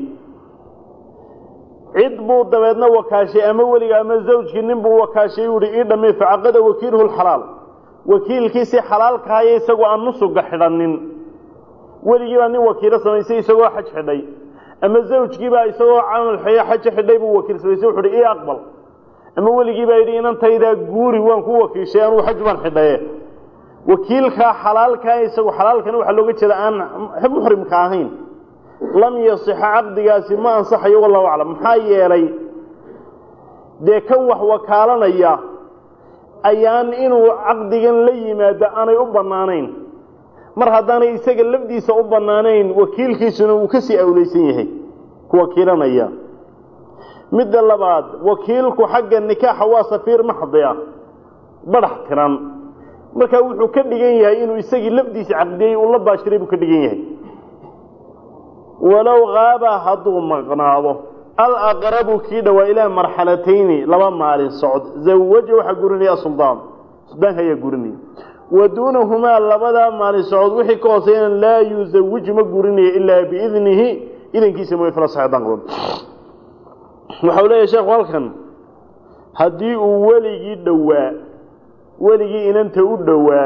cid buu dabeedna wakaashay ama weliga ama zawjkii nin buu wakaashay u ihi ii dhammey facaqada wakiiluhu lxalaal wakiilkiisii xalaalkahaya isagoo aan nusuga xidhanin weligii baa nin wakiilo samaysay isagoo xaj xidhay ama zawjkiibaa isagoo camal xajo xidhay buu wakiil samaysay wuxu uhi ii aqbal ama weligii baa yidhi inantaydaa guuri waan ku wakiishay anuu xaj baan xidhaye wakiilkaa xalaalkaa isagu xalaalkana waxaa looga jeeda aan muxrimka ahayn lam yasixa caqdigaasi ma ansaxayo wallahu aclam maxaa yeelay dee kan wax wakaalanaya ayaan inuu caqdigan la yimaado aanay u bannaanayn mar haddaanay isaga lafdiisa u bannaanayn wakiilkiisuna uu kasii awleysan yahay ku wakiilanaya midda labaad wakiilku xagga nikaaxa waa safiir maxdi ah badhax tiran markaa wuxuu ka dhigan yahay inuu isagii lafdiisa caqdiyey uu la baashiray buu ka dhigan yahay walow haaba hadduu maqnaado alaqrabu kii dhowaa ilaa marxalatayni laba maalin socod zawaja waxaa gurinaya suldaan suldaanka ayaa gurinaya wa duunahumaa labadaa maalin socod wixii ka hooseyna laa yuzawiju ma gurinaya ilaa biidnihi idankiisa mooy fila saxeedaan qaban waxau leeyahay sheekhu halkan haddii uu weligii dhowaa weligii inanta u dhowaa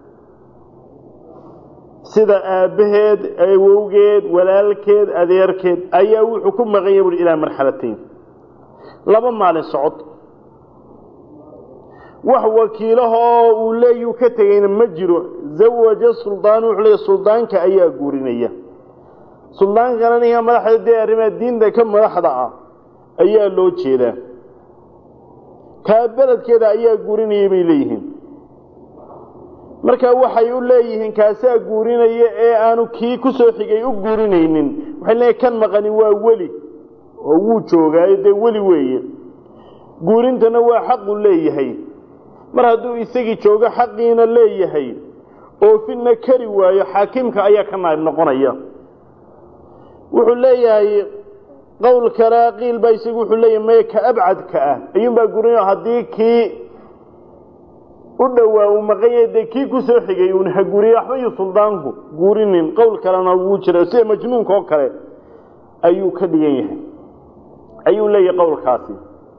sida aabbaheed awowgeed walaalkeed adeerkeed ayaa wuxuu ku maqan yahay buhi ilaa marxalatayn laba maalin socod wax wakiilahoo uu leeyuu ka tegayna ma jiro zawaja suldaanu wuxuu leeyahy suldaanka ayaa guurinaya suldaankana ninka madaxda dee arrimaha diinta ka madaxda ah ayaa loo jeedaa kaa beledkeeda ayaa guurinaya bay leeyihiin marka waxay u leeyihiin kaasaa guurinaya ee aanu kii ku soo xigay u guurinaynin waxay leeyihin kan maqani waa weli oo wuu joogaayo dee weli weeye guurintana waa xaqu leeyahay mar hadduu isagii joogo xaqiina leeyahay oofinna kari waayo xaakimka ayaa ka naayib noqonaya wuxuu leeyahay qowl kale qiil baa isagu wuxuu leeyahay maya ka abcadka ah ayuunbaa guurinaya haddii kii u dhowaa uu maqan yahay dee kii ku soo xigay uuna ha guuriye waxba iyo suldaanku guurinin qowl kalena wuu jira sida majnuunka oo kale ayuu ka dhigan yahay ayuu leeyahay qowlkaasi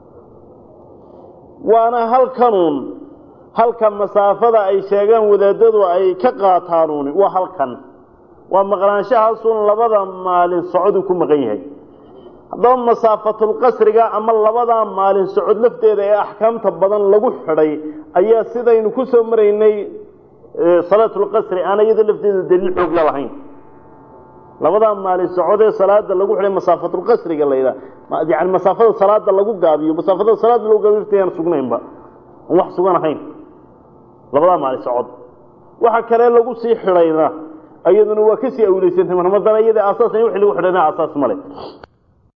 waana halkanuun halka masaafada ay sheegaan wadaadadu ay ka qaataanuuni waa halkan waa maqnaanshahaasun labada maalin socoduu ku maqan yahay haddaba masaafatulqasriga ama labadaa maalin socod lafteeda ee axkaamta badan lagu xidhay ayaa sidaynu ku soo maraynay salaatulqasri aan iyada lafteedu daliil xoog la lahayn labadaa maalin socod ee salaada lagu xidhay masaafatulqasriga la yidhaha yani masaafada salaada lagu gaabiyo masaafada salaada lagu gaabiyo lafteedaan sugnaynba aan wax sugan ahayn labadaa maalin socod waxa kale lagu sii xidhayna iyaduna waa kasii awleysantay mar haddana iyada aasaas in wixii lagu xidhayna aasaas male